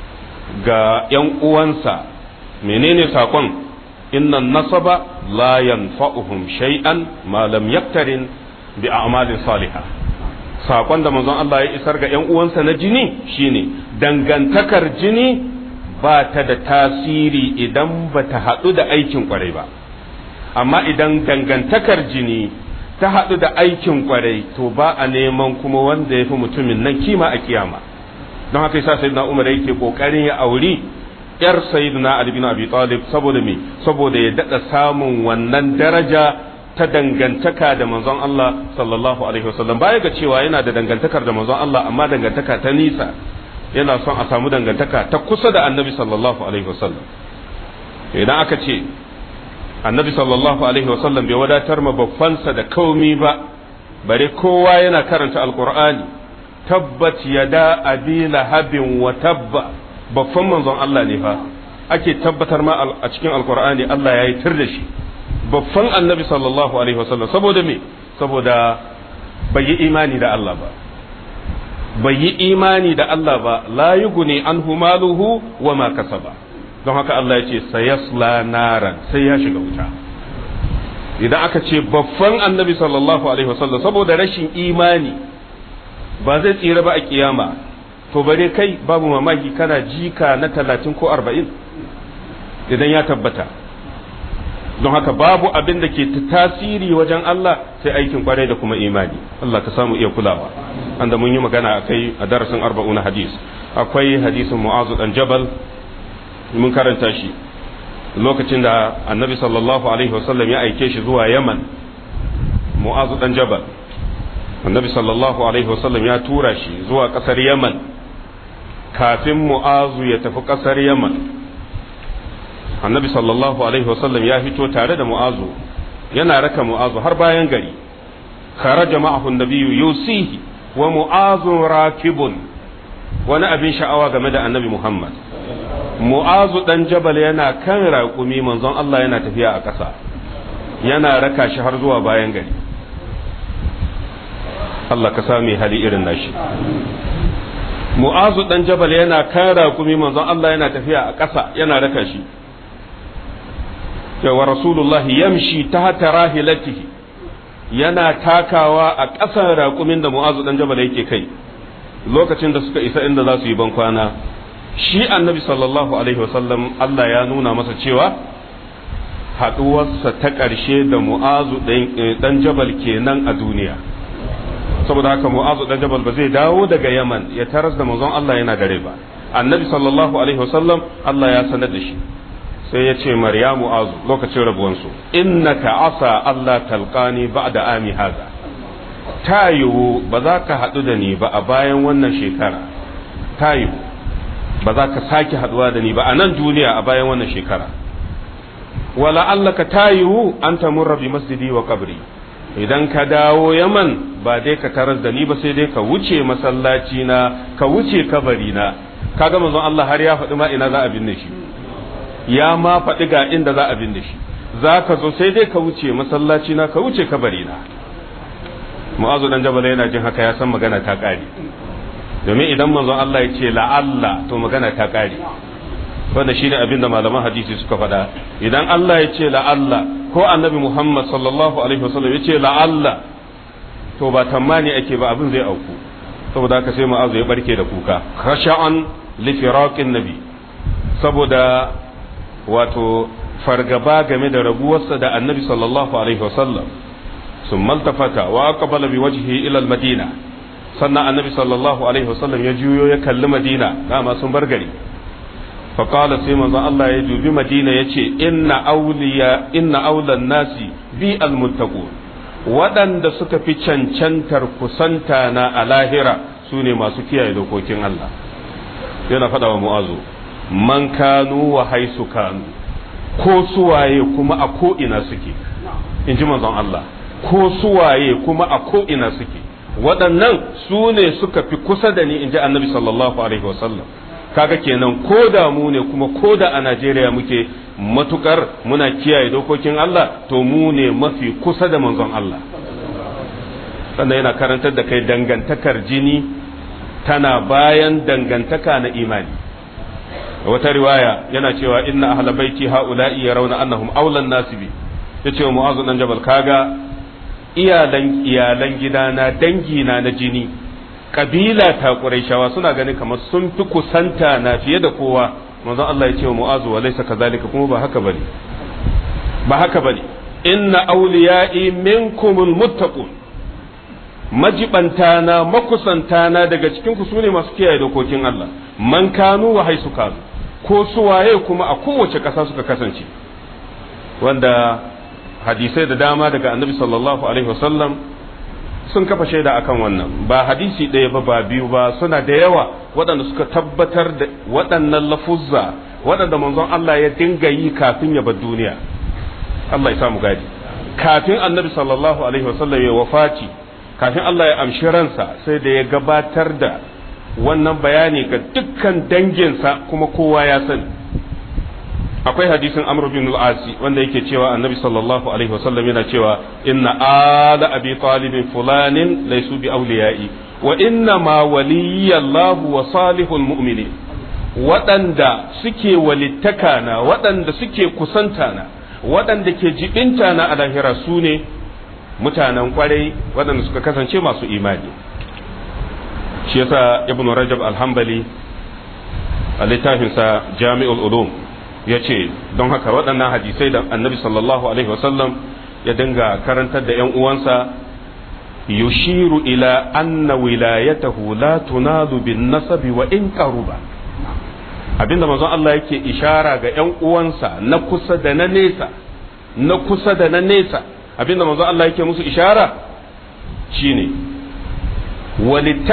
Speaker 1: ga ‘yan uwansa menene saƙon innan nasaba la yanfa'uhum shay'an ma lam yaktarin bi a'malin salihah saƙon da manzon Allah ya isar ga ‘yan uwansa na jini shine dangantakar jini ba ta da tasiri idan ba ta haɗu da aikin ƙwarai ba amma idan dangantakar jini ta haɗu da aikin kwarai to ba a neman kuma wanda ya fi mutumin nan kima a kiyama don haka yasa sayyidina umar yake kokarin ya auri yar sayyidina ali bin abi talib saboda me saboda ya dada samun wannan daraja ta dangantaka da manzon Allah sallallahu alaihi wasallam baya ga cewa yana da dangantakar da manzon Allah amma dangantaka ta nisa yana son a samu dangantaka ta kusa da annabi sallallahu alaihi wasallam idan aka ce annabi sallallahu alaihi wasallam bai wadatar ma babbansa da kaumi ba bare kowa yana karanta alqur'ani tabbat yada abi lahabin wa tabba babban manzon Allah ne fa ake tabbatar ma a cikin alqur'ani Allah ya yi tir da shi babban annabi sallallahu alaihi wasallam saboda me saboda bai yi imani da Allah ba bai yi imani da Allah ba la yuguni anhu maluhu wa ma kasaba don haka Allah ya ce sayasla naran sai ya shiga wuta idan aka ce babban annabi sallallahu alaihi wasallam saboda rashin imani ba zai tsira ba a kiyama to bare kai babu mamaki kana jika na talatin ko arba'in idan ya tabbata don haka babu abin da ke tasiri wajen Allah sai aikin kwarai da kuma imani Allah ka samu iya kulawa anda mun yi magana akai a darasin arba'una hadis akwai hadisin mu'azu dan jabal mun karanta shi lokacin da annabi sallallahu alaihi wasallam ya aike shi zuwa yaman mu'azu dan jabal annabi sallallahu alaihi wasallam ya tura shi zuwa kasar yaman kafin mu'azu ya tafi kasar yaman annabi sallallahu alaihi wasallam ya fito tare da mu'azu yana raka mu'azu har bayan gari kharaja ma'ahu nabiyyu yusihi wa mu'azu rakibun wani abin sha'awa game da annabi muhammad mu'azu dan jabal yana kan raƙumi manzon Allah yana tafiya a ƙasa yana raka shi har zuwa bayan gari Allah ka sami hali irin nashi mu'azu dan jabal yana kan raƙumi manzon Allah yana tafiya a ƙasa yana raka shi wa rasulullah yamshi tahta rahilatihi yana takawa a ƙasan raƙumin da mu'azu dan jabal yake kai lokacin da suka isa inda za su yi ban kwana shi annabi sallallahu alaihi wasallam Allah ya nuna masa cewa haɗuwarsa ta ƙarshe da mu'azu dan jabal kenan a duniya saboda haka mu'azu dan jabal ba zai dawo daga yaman ya taras da manzon Allah yana dare ba annabi sallallahu alaihi wasallam Allah ya sanar da shi sai ya ce maryamu azu lokacin rabuwansu innaka asa Allah talqani ba'da ami haza ta yiwu ba za ka haɗu da ni ba a bayan wannan shekara ta yiwu ba za ka sake haɗuwa da ni ba a nan duniya a bayan wannan shekara wala Allah ka ta yiwu an tamurra bi masjidi wa kabri idan ka dawo yaman ba dai ka taras da ni ba sai dai ka wuce masallaci na ka wuce kabari na kaga manzon Allah har ya faɗi ma ina za a binne shi ya ma faɗi ga inda za a binne shi za ka zo sai dai ka wuce masallaci na ka wuce kabari na mu'azu dan jabal yana jin haka ya san magana ta ƙare domin idan manzon Allah ya ce la'alla to magana ta ƙare wanda shine abin da malaman hadisi suka faɗa idan Allah ya ce la'alla ko annabi Muhammad sallallahu alaihi wasallam ya ce la'alla to ba tammani ake ba abin zai auku saboda haka sai mu'azu ya barke da kuka khasha'an li firaqin nabi saboda wato fargaba game da rabuwarsa da annabi sallallahu alaihi wasallam sun maltafata wa aqbala bi wajhihi ila al-madina sannan annabi sallallahu alaihi wasallam ya juyo ya kalli madina dama sun bar gari fa qala sai manzon Allah ya dubi madina yace inna awliya inna awlan nasi bi al-muttaqun waɗanda suka fi cancantar kusanta na a lahira su ne masu kiyaye dokokin Allah yana faɗa wa mu'azu man kanu wa haisu kanu ko suwaye kuma a ko'ina suke in ji manzon Allah ko suwaye kuma a ko'ina suke waɗannan su ne suka fi kusa da ni in ji annabi sallallahu alaihi wasallam kaga kenan ko da mu ne kuma ko da a Najeriya muke matukar muna kiyaye dokokin Allah to mu ne mafi kusa da manzon Allah sannan yana karantar da kai dangantakar jini tana bayan dangantaka na imani wata riwaya yana cewa inna ahla baiti haula'i yarawna annahum awlan nasibi yace wa mu'azu dan jabal kaga iyalan iyalan gidana dangina na jini kabila ta quraishawa suna ganin kamar sun fi kusanta na fiye da kowa manzon Allah ya ce wa mu'azu wa laysa kadhalika kuma ba haka bane ba haka bane inna awliya'i minkumul muttaqun majibantana makusantana daga cikin ku sune masu kiyaye dokokin Allah man kanu wa haisu kanu ko suwaye kuma a kowace ƙasa suka kasance wanda hadisai da dama daga annabi sallallahu alaihi wasallam sun kafa shaida akan wannan ba hadisi ɗaya ba ba biyu ba suna da yawa waɗanda suka tabbatar da waɗannan lafuzza waɗanda manzon Allah ya dinga yi kafin ya bar duniya Allah ya samu gadi kafin annabi sallallahu alaihi wasallam ya wafaci kafin Allah ya amshi ransa sai da ya gabatar da wannan bayani ga dukkan danginsa kuma kowa ya sani akwai hadisin amr bin al-asi wanda yake cewa annabi sallallahu alaihi wasallam yana cewa inna ala abi talib fulanin laysu bi awliyai wa inna ma waliyallahu wa salihul mu'minin waɗanda suke walittaka na waɗanda suke kusanta na waɗanda ke jibinta na a lahira su ne mutanen kwarai waɗanda suka kasance masu imani shi yasa ibnu rajab alhambali a littafinsa jami'ul ulum ya ce don haka waɗannan hadisai da annabi sallallahu alaihi wasallam ya dinga karantar da ‘yan uwansa yushiru ila anna wilayatahu la tunalu bin nasabi wa in qaruba abinda manzon Allah yake ishara ga ‘yan uwansa na kusa da na nesa na kusa da na nesa abinda manzon Allah yake musu ishara shine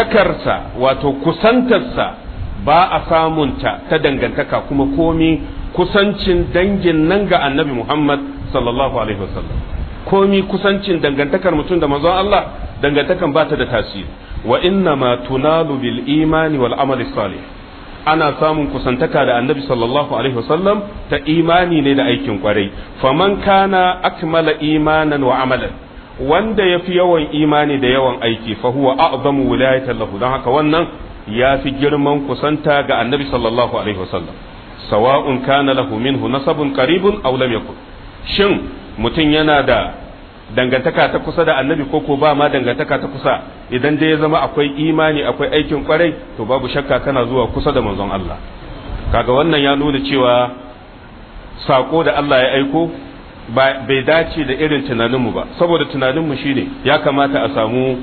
Speaker 1: walittakarsa wato kusantarsa ba a samunta ta dangantaka kuma komi kusancin dangin nan ga annabi Muhammad sallallahu alaihi wasallam komi kusancin dangantakar mutum da manzon Allah dangantakan ba ta da tasiri wa inna ma tunalu bil imani wal amali salih ana samun kusantaka da annabi sallallahu alaihi wasallam ta imani ne da aikin kwarai faman kana akmala imanan wa amalan wanda yafi yawan imani da yawan aiki fa huwa a'zamu wilayatan lahu don haka wannan ya fi girman kusanta ga annabi sallallahu alaihi wasallam sawa'un kana lahu minhu nasabun qaribun aw lam yakun shin mutum yana da dangantaka ta kusa da annabi ko ko ba ma dangantaka ta kusa idan dai ya zama akwai imani akwai aikin kwarai to babu shakka kana zuwa kusa da manzon Allah kaga wannan ya nuna cewa sako da Allah ya aiko bai dace da irin tunaninmu ba saboda tunaninmu shine ya kamata a samu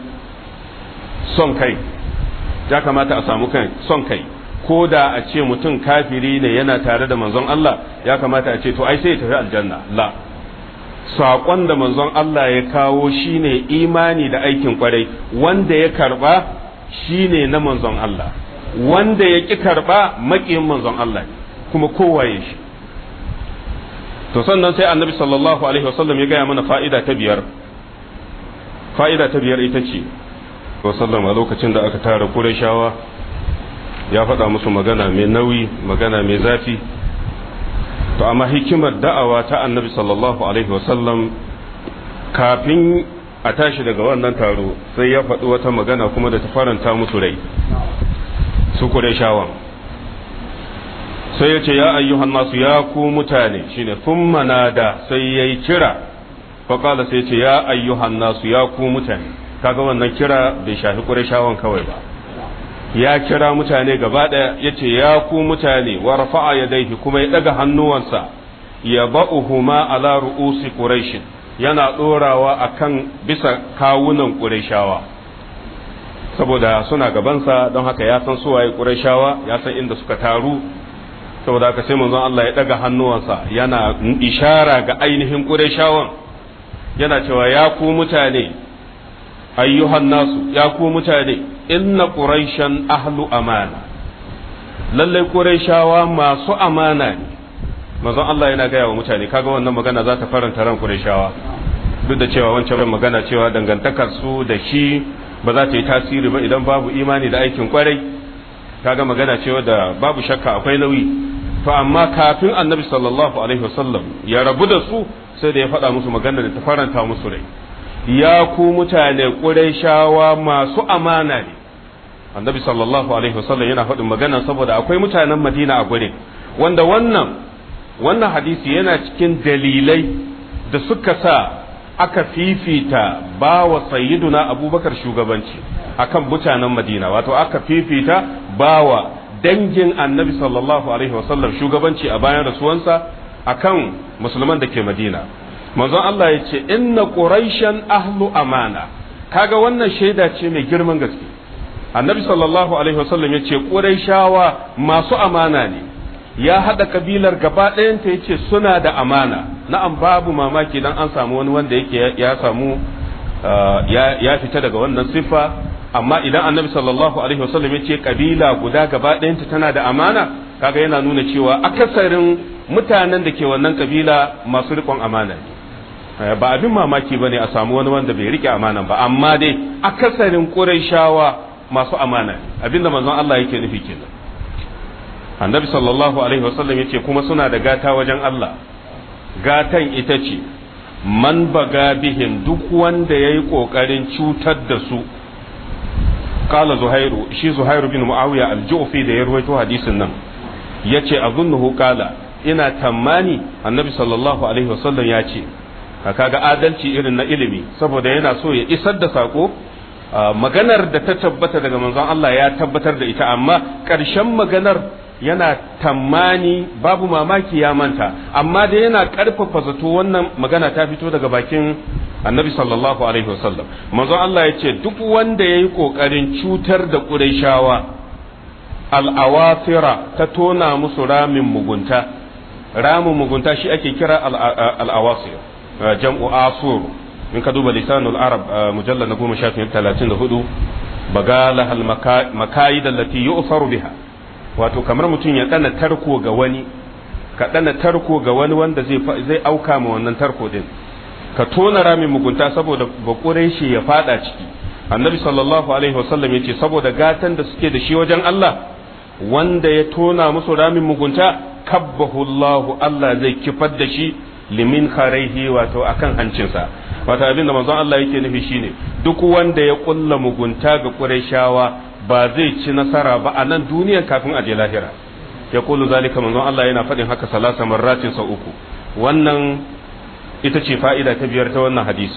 Speaker 1: son kai ya kamata a samu kai son kai ko da a ce mutum kafiri ne yana tare da manzon Allah ya kamata a ce to ai sai ya tafi aljanna la saƙon da manzon Allah ya kawo shine imani da aikin kwarai wanda ya karba shine na manzon Allah wanda ya ƙi karba maƙiyin manzon Allah kuma kowaye shi to sannan sai annabi sallallahu alaihi wasallam ya gaya mana fa'ida ta biyar fa'ida ta biyar ita ce wasallam a lokacin da aka tara Qurayshawa ya faɗa musu magana mai nauyi magana mai zafi to amma hikimar da'awa ta annabi sallallahu alaihi wasallam kafin a tashi daga wannan taro sai ya faɗi wata magana kuma da ta faranta musu rai su Qurayshawan sai ya ce ya ayyuhan nasu ya ku mutane shine thumma nada sai yayi kira fa qala sai ya ce ya ayyuhan nasu ya ku mutane kaga wannan kira bai shafi Qurayshawan kawai ba ya kira mutane gaba ɗaya ya ce ya ku mutane wa rafa'a yadaihi kuma ya ɗaga hannuwansa ya ba'uhuma ala ru'usi quraish yana ɗorawa akan bisa kawunan qurayshawa saboda suna gabansa don haka ya san suwaye qurayshawa ya san inda suka taru saboda haka sai manzon Allah ya ɗaga hannuwansa yana ishara ga ainihin qurayshawan yana cewa ya ku mutane ayyuhan nasu ya ku mutane inna quraishan ahlu amana lallai quraishawa masu amana ne manzon Allah yana gaya wa mutane kaga wannan magana za ta faranta ran quraishawa duk da cewa wancan magana cewa dangantakar su da shi ba za ta yi tasiri ba idan babu imani da aikin kwarai kaga magana cewa da babu shakka akwai nauyi to amma kafin annabi sallallahu alaihi wasallam ya rabu da su sai da ya faɗa musu magana da ta faranta musu rai ya ku mutane ƙurayshawa masu amana ne annabi sallallahu alaihi wasallam yana faɗin magana saboda akwai mutanen madina a gurin wanda wannan wannan hadisi yana cikin dalilai da suka sa aka fifita ba wa sayyiduna abubakar shugabanci akan mutanen madina wato aka fifita ba wa dangin annabi sallallahu alaihi wasallam shugabanci a bayan rasuwansa akan musulman da ke madina manzon Allah ya ce inna quraishan ahlu amana kaga wannan shaida ce mai girman gaske annabi sallallahu alaihi wasallam ya ce quraishawa masu amana ne ya hada kabilar gaba ɗayanta ya ce suna da amana na'am babu mamaki dan an samu wani wanda yake ya samu ya fita daga wannan siffa amma idan annabi sallallahu alaihi wasallam ya ce kabila guda gaba ɗayanta tana da amana kaga yana nuna cewa akasarin mutanen da ke wannan kabila masu riƙon amana ne ba abin mamaki bane a samu wani wanda bai rike amana ba amma dai akasarin qurayshawa masu amana abinda manzon Allah yake nufi kenan annabi sallallahu alaihi wasallam yace kuma suna da gata wajen Allah gatan ita ce man baga bihim duk wanda yayi kokarin cutar da su qala zuhairu shi zuhairu bin muawiya al-ju'fi da ya ruwaito hadisin nan yace azunnuhu qala ina tammani annabi sallallahu alaihi wasallam ya ce kaga adalci irin na ilimi saboda yana so ya isar da sako maganar da ta tabbata daga manzon Allah ya tabbatar da ita amma ƙarshen maganar yana tammani babu mamaki ya manta amma da yana ƙarfafa zato wannan magana ta fito daga bakin annabi sallallahu alaihi wasallam manzon Allah ya ce duk wanda ya yi ƙoƙarin cutar da ƙurayshawa al'awafira ta tona musu ramin mugunta ramin mugunta shi ake kira al'awasir jam'u asur in ka duba lisanul arab mujallal na goma shafin talatin da hudu bagala hal makayi da lati yu'faru biha wato kamar mutum ya tsana tarko ga wani ka dana tarko ga wani wanda zai zai auka ma wannan tarko din ka tona ramin mugunta saboda bakure shi ya fada ciki annabi sallallahu alaihi wasallam yace saboda gatan da suke da shi wajen Allah wanda ya tona musu ramin mugunta kabbahu Allah Allah zai kifar da shi limin kharaihi wato akan hancinsa wato abin da manzon Allah yake nufi shine duk wanda ya kulla mugunta ga Qurayshawa ba zai ci nasara ba a nan duniya kafin a je lahira ya kulu zalika manzon Allah yana faɗin haka salasa marratin sau uku wannan ita ce fa'ida ta biyar ta wannan hadisi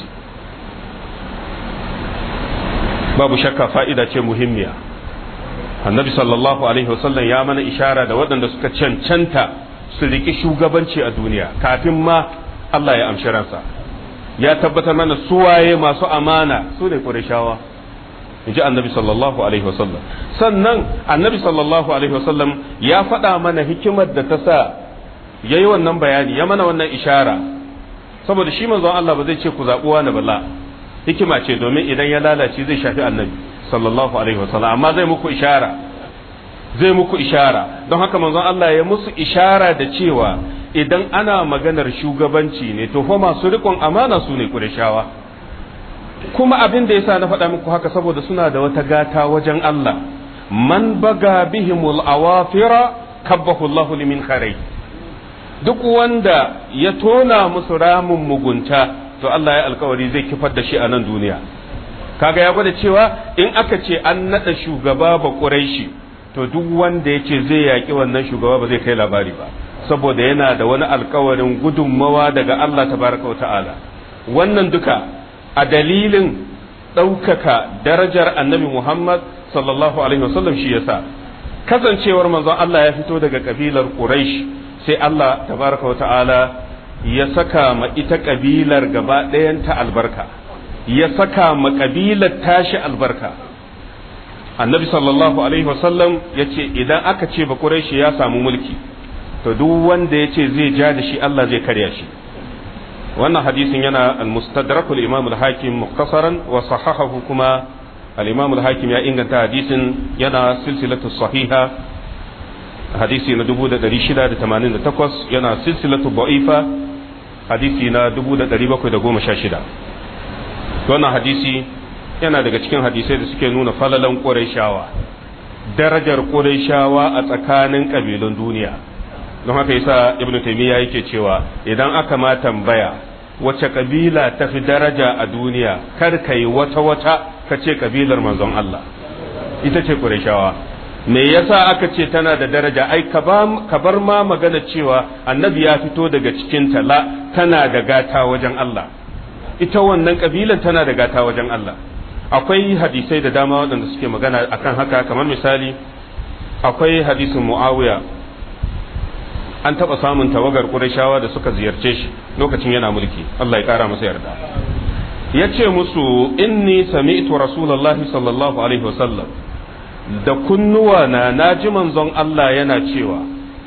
Speaker 1: babu shakka fa'ida ce muhimmiya annabi sallallahu alaihi wasallam ya mana ishara da waɗanda suka cancanta su riƙi shugabanci a duniya kafin ma Allah ya amshi ransa ya tabbatar mana suwaye masu amana su ne ƙurashawa in ji annabi sallallahu alaihi wasallam sannan annabi sallallahu alaihi wasallam ya faɗa mana hikimar da ta sa ya yi wannan bayani ya mana wannan ishara saboda shi manzon Allah ba zai ce ku zaɓi wani bala hikima ce domin idan ya lalace zai shafi annabi sallallahu alaihi wasallam amma zai muku ishara zai muku ishara don haka manzon Allah ya musu ishara da cewa idan ana maganar shugabanci ne to fa masu riƙon amana su ne Qurayshawa kuma abin da yasa na faɗa muku haka saboda suna da wata gata wajen Allah man baga bihimul awafira kabbahu Allah limin kharai duk wanda ya tona musu ramin mugunta to Allah ya alkawari zai kifar da shi a nan duniya kaga ya gwada cewa in aka ce an nada shugaba ba Quraishi to duk wanda yake zai yaki wannan shugaba ba zai kai labari ba saboda yana da wani alkawarin gudunmawa daga Allah tabaraka wa ta'ala wannan duka a dalilin ɗaukaka darajar annabi Muhammad sallallahu alaihi wasallam shi yasa kasancewar manzon Allah ya fito daga kabilar Quraish sai Allah tabaraka wa ta'ala ya saka ma ita kabilar gaba ɗayanta albarka ya saka ma kabilar tashi albarka annabi sallallahu alaihi wasallam ya ce idan aka ce ba Quraishi ya samu mulki to duk wanda ya ce zai ja da shi Allah zai karya shi wannan hadisin yana al-mustadrak al-imam al-hakim mukhtasaran wa sahahahu kuma al-imam al-hakim ya inganta hadisin yana silsilatu sahiha hadisi na 1688 yana silsilatu da'ifa hadisi na 1716 wannan hadisi yana daga cikin hadisai da suke nuna falalan qurayshawa darajar qurayshawa a tsakanin kabilun duniya don haka yasa ibnu taymiya yake cewa idan aka ma tambaya wace kabila ta fi daraja a duniya kar ka yi wata wata ka ce kabilar manzon Allah ita ce Qurayshawa me yasa aka ce tana da daraja ai ka bar ma magana cewa annabi ya fito daga cikin la tana da gata wajen Allah ita wannan kabilan tana da gata wajen Allah akwai hadisai da dama waɗanda suke magana akan haka kamar misali akwai hadisin Muawiya an taɓa samun tawagar ƙurashawa da suka ziyarce shi lokacin yana mulki Allah ya ƙara masa yarda ya ce musu inni sami'tu rasulullahi sallallahu alaihi wasallam da kunnuwa na naji manzon Allah yana cewa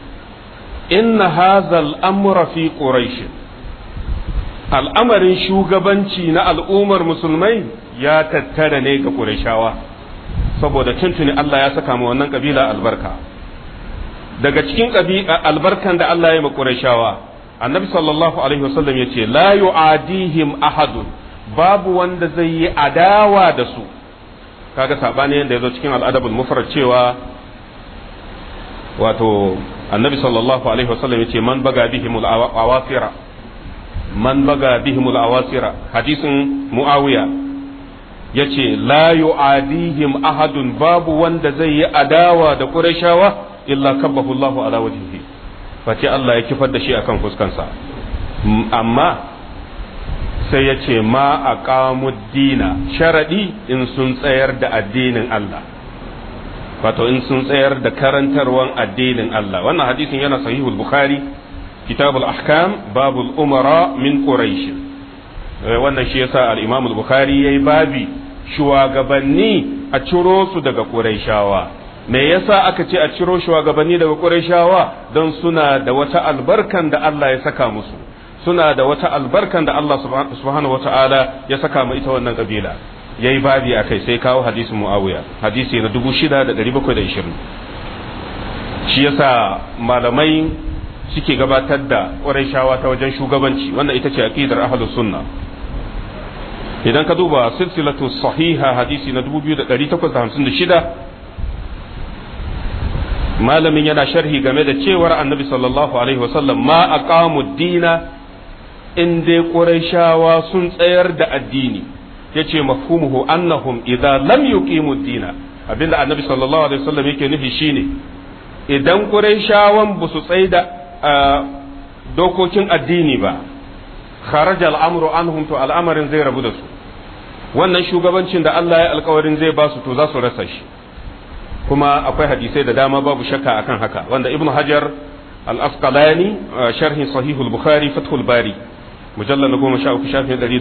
Speaker 1: inna hazal amra fi quraish al'amarin shugabanci na al'ummar musulmai ya tattara ne ga ƙurashawa saboda tuntuni Allah ya saka ma wannan kabila albarka daga cikin albarkan da Allah ya makurashawa annabi sallallahu alaihi wasallam ya ce la yu'adihim ahadun babu wanda zai yi adawa da su kaga sabani yanda yazo cikin al'adabul mufrad cewa wato annabi sallallahu alaihi wasallam ya ce man baga bihimul awasira man baga bihimul awasira hadisin muawiya yace la yu'adihim ahadun babu wanda zai yi adawa da qurayshawa illa kabbahu Allah ala wajhihi face Allah ya kifar da shi akan fuskansa amma sai ya ce ma aqamu dina sharadi in sun tsayar da addinin Allah wato in sun tsayar da karantarwan addinin Allah wannan hadisin yana sahihul bukhari kitabul ahkam babul umara min quraish wannan shi yasa al-imam al-bukhari yayi babi shugabanni a ciro su daga quraishawa me yasa aka ce a ciro shugabanni daga Qurayshawa don suna da wata albarkan da Allah ya saka musu suna da wata albarkan da Allah subhanahu wata'ala ya saka mu ita wannan kabila yayi babi akai sai kawo hadisin Muawiya hadisi na 6720 shi yasa malamai suke gabatar da ƙurayshawa ta wajen shugabanci wannan ita ce aqidar ahlus sunna idan ka duba silsilatu sahiha hadisi na 2856 malamin yana sharhi game da cewar annabi sallallahu alaihi wasallam ma aqamu dina in dai qurayshawa sun tsayar da addini yace mafhumuhu annahum idza lam yuqimu dina abinda annabi sallallahu alaihi wasallam yake nufi shine idan qurayshawan ba su tsaya da dokokin addini ba kharaja al'amru anhum to al'amarin zai rabu da su wannan shugabancin da Allah ya alkawarin zai ba su to za su rasa shi kuma akwai hadisai da dama babu shakka akan haka wanda ibnu hajar al-asqalani sharhin sahihul bukhari fathul bari mujallal 13 shafi 117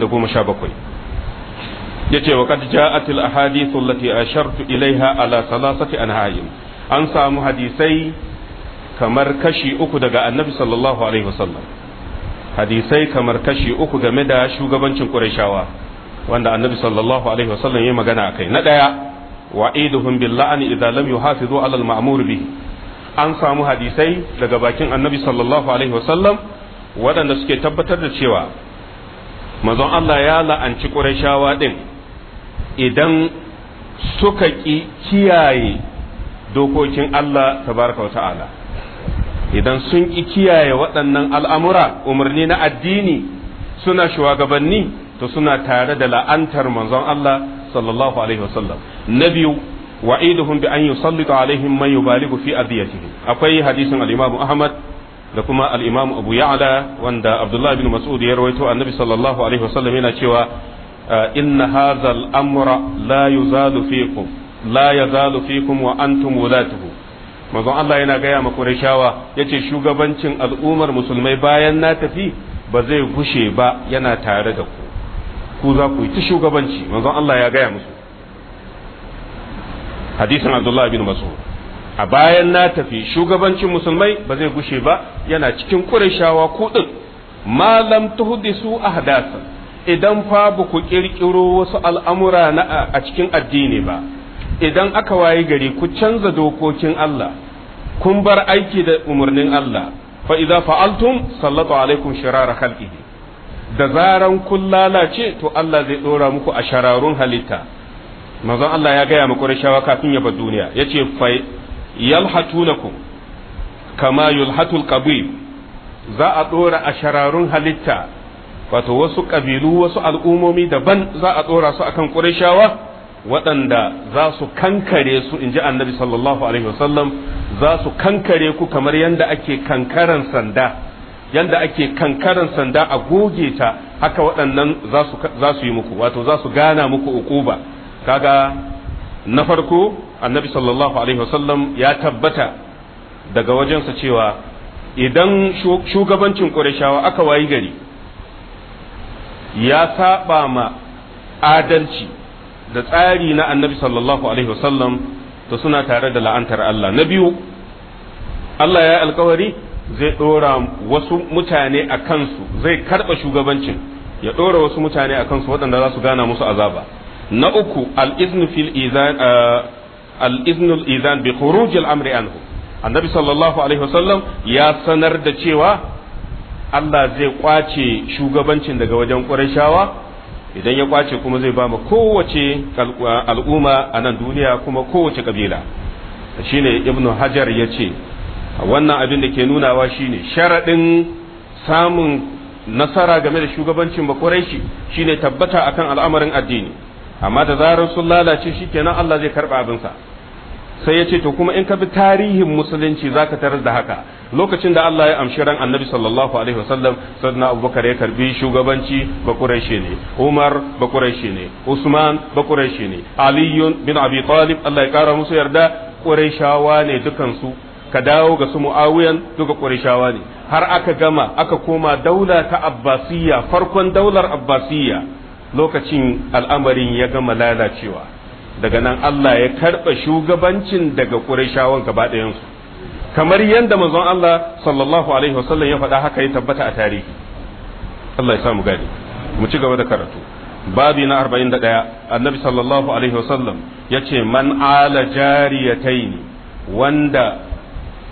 Speaker 1: yace wa qad ja'at al-ahadith allati ashartu ilaiha ala salasati anha'in an samu hadisai kamar kashi uku daga annabi sallallahu alaihi wasallam hadisai kamar kashi uku game da shugabancin qurayshawa wanda annabi sallallahu alaihi wasallam ya magana akai na daya wa'iduhum bil la'ani idza lam yuhafizu ala al ma'mur bihi an samu hadisai daga bakin annabi sallallahu alaihi wasallam waɗanda suke tabbatar da cewa manzon Allah ya la'anci qurayshawa din idan suka ki kiyaye dokokin Allah tabaraka wa ta'ala idan sun ki kiyaye waɗannan al'amura umarni na addini suna shugabanni to suna tare da la'antar manzon Allah sallallahu alaihi wasallam na biyu wa'iduhum bi an yusallita alaihim man yubaligu fi adiyatihim akwai hadisin al-Imam Ahmad da kuma al-Imam Abu Ya'la wanda Abdullah bin Mas'ud ya rawaito annabi sallallahu alaihi wasallam yana cewa inna hadha al-amra la yuzalu fikum la yazalu fikum wa antum wulatuhu manzon Allah yana gaya ma Qurayshawa yace shugabancin al'ummar musulmai bayan na tafi ba zai gushe ba yana tare da ku ku za ku yi ta shugabanci manzon Allah ya gaya musu hadisin Abdullah bin Mas'ud a bayan na tafi shugabancin musulmai ba zai gushe ba yana cikin Qurayshawa ku din malam tuhdisu ahdasan idan fa ba ku kirkiro wasu al'amura na a cikin addini ba idan aka wayi gari ku canza dokokin Allah kun bar aiki da umarnin Allah fa idza fa'altum sallatu alaikum shirara khalqihi da zaran kun lalace to Allah zai dora muku a shararun halitta manzon Allah ya gaya muku rashawa kafin ya bar duniya yace fa yalhatunakum kama yulhatul qabib za a dora a shararun halitta wato wasu kabilu wasu al'umomi daban za a dora su akan qurayshawa waɗanda za su kankare su in ji annabi sallallahu alaihi wasallam za su kankare ku kamar yadda ake kankaran sanda yadda ake kankaran sanda a goge ta haka waɗannan za su yi muku wato za su gana muku ukuba kaga na farko annabi sallallahu alaihi wasallam ya tabbata daga wajensa cewa idan shugabancin ƙurashawa aka wayi gari ya saba ma adalci da tsari na annabi sallallahu alaihi wasallam to suna tare da la'antar Allah na biyu Allah ya alkawari zai ɗora wasu mutane a kansu zai karɓa shugabancin ya ɗora wasu mutane a kansu waɗanda za su gana musu azaba na uku al-iznu fil izan al-iznu al-izan bi khuruj al-amri anhu annabi sallallahu alaihi wasallam ya sanar da cewa Allah zai kwace shugabancin daga wajen Qurayshawa idan ya kwace kuma zai ba mu kowace al'umma a nan duniya kuma kowace kabila shine ibnu hajar ya ce wannan abin da ke nunawa shine sharaɗin samun nasara game da shugabancin bakuraishi shine tabbata akan al'amarin addini amma da zarar sun lalace shikenan Allah zai karɓa abinsa sai ya ce to kuma in ka bi tarihin musulunci zaka tarar da haka lokacin da Allah ya amshi ran annabi sallallahu alaihi wasallam sayyidina abubakar ya karbi shugabanci bakuraishi ne umar bakuraishi ne usman bakuraishi ne aliyun bin abi talib Allah ya kara musu yarda quraishawa ne dukansu ka dawo ga su muawiyan duka quraishawa ne har aka gama aka koma daula ta abbasiyya farkon daular abbasiyya lokacin al'amarin ya gama lalacewa daga nan Allah ya karɓa shugabancin daga quraishawan gaba ɗayansu kamar yadda manzon Allah sallallahu alaihi wasallam ya faɗa haka ya tabbata a tarihi Allah ya samu gani mu ci gaba da karatu babi na 41 annabi sallallahu alaihi wasallam ya ce man ala jariyataini wanda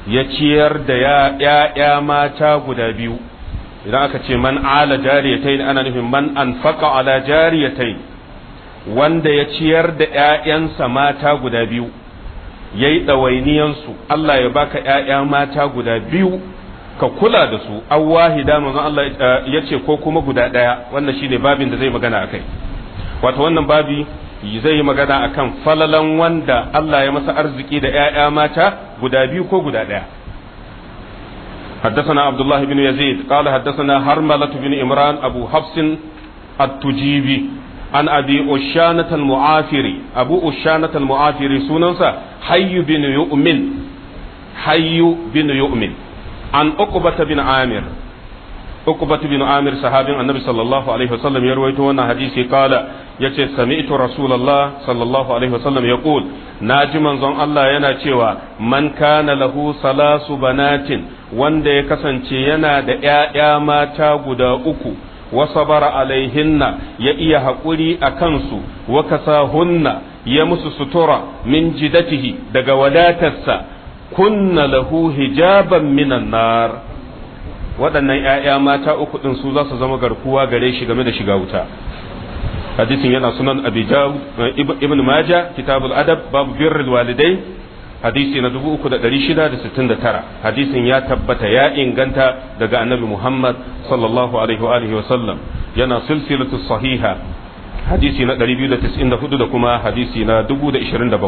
Speaker 1: ya ciyar da ‘ya'ya mata guda biyu idan aka ce man ala jariyatai ana nufin man anfaqa ala jariyatai wanda ya ciyar da ‘ya'yansa mata guda biyu ya yi ɗawainiyansu Allah ya baka ‘ya'ya mata guda biyu ka kula da su an wahida manzon Allah ya ce ko kuma guda ɗaya wannan shine babin da zai magana akai wato wannan babi zai yi magana akan falalan wanda Allah ya masa arziki da ‘ya'ya mata guda biyu ko guda ɗaya حدثنا عبد الله بن يزيد قال حدثنا هرملة بن إمران أبو حفص التجيبي عن أبي أشانة المعافري أبو أشانة المعافري سننسى حي بن يؤمن حي بن يؤمن عن أقبة بن عامر أقبة بن عامر صحابي النبي صلى الله عليه وسلم يروي تونا حديثي قال yace sami'tu rasulullah sallallahu alaihi wasallam yaqul naji manzon Allah yana cewa man kana lahu salasu banatin wanda ya kasance yana da ƴaƴa mata guda uku wa sabara alaihinna ya iya haƙuri a kansu wa kasahunna ya musu sutura min jidatihi daga wadatarsa kunna lahu hijaban minan nar waɗannan ‘ya'ya mata uku ɗin su za su zama garkuwa gare shi game da shiga wuta hadisin yana sunan abi ibn maja kitabul adab babu birrul walidai hadisi na 3669 hadisin ya tabbata ya inganta daga annabi muhammad sallallahu alaihi wa alihi wa sallam yana silsilatu sahiha hadisi na 294 da kuma hadisi na 1027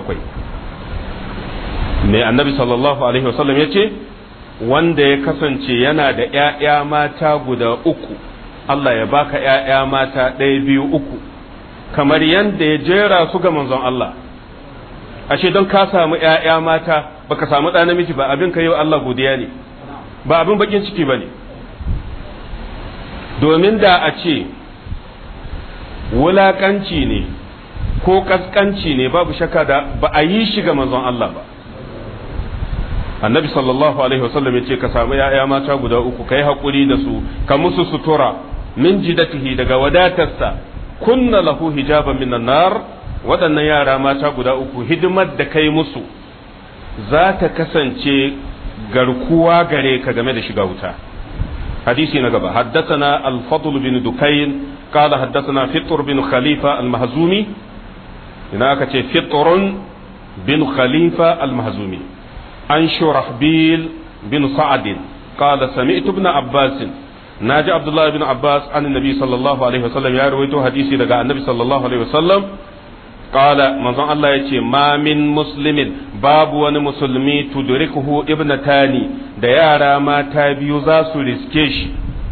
Speaker 1: mai annabi sallallahu alaihi wa sallam yace wanda ya kasance yana da ‘ya'ya mata guda uku, Allah ya baka ‘ya'ya mata ɗaya biyu uku, kamar yadda ya jera su ga manzon Allah. Ashe don ka samu ‘ya'ya mata baka samu ɗa namiji ba abin ka yi wa Allah godiya ne, ba abin bakin ciki ba ne. Domin da a ce wulaƙanci ne ko ƙasƙanci ne babu shakka da ba a yi shi ga manzon Allah ba. annabi sallallahu alaihi wasallam ya ce ka samu ya'ya mata guda uku kai haƙuri da su ka musu sutura min jidatihi daga wadatarsa kunna lahu hijaban minan nar waɗannan yara mata guda uku hidimar da kai musu za ta kasance garkuwa gare ka game da shiga wuta hadisi na gaba haddathana al-fadl bin dukayn qala haddathana fitr bin khalifa al-mahzumi ina aka ce fitrun bin khalifa al-mahzumi عن شرحبيل بن سعد قال سمعت ابن عباس ناجي عبد الله بن عباس عن النبي صلى الله عليه وسلم يا رويته حديثي دغا النبي صلى الله عليه وسلم قال منظر الله يتي ما من مسلم باب وني مسلمي تدركه ابنتاني da yara mata biyu za su riske shi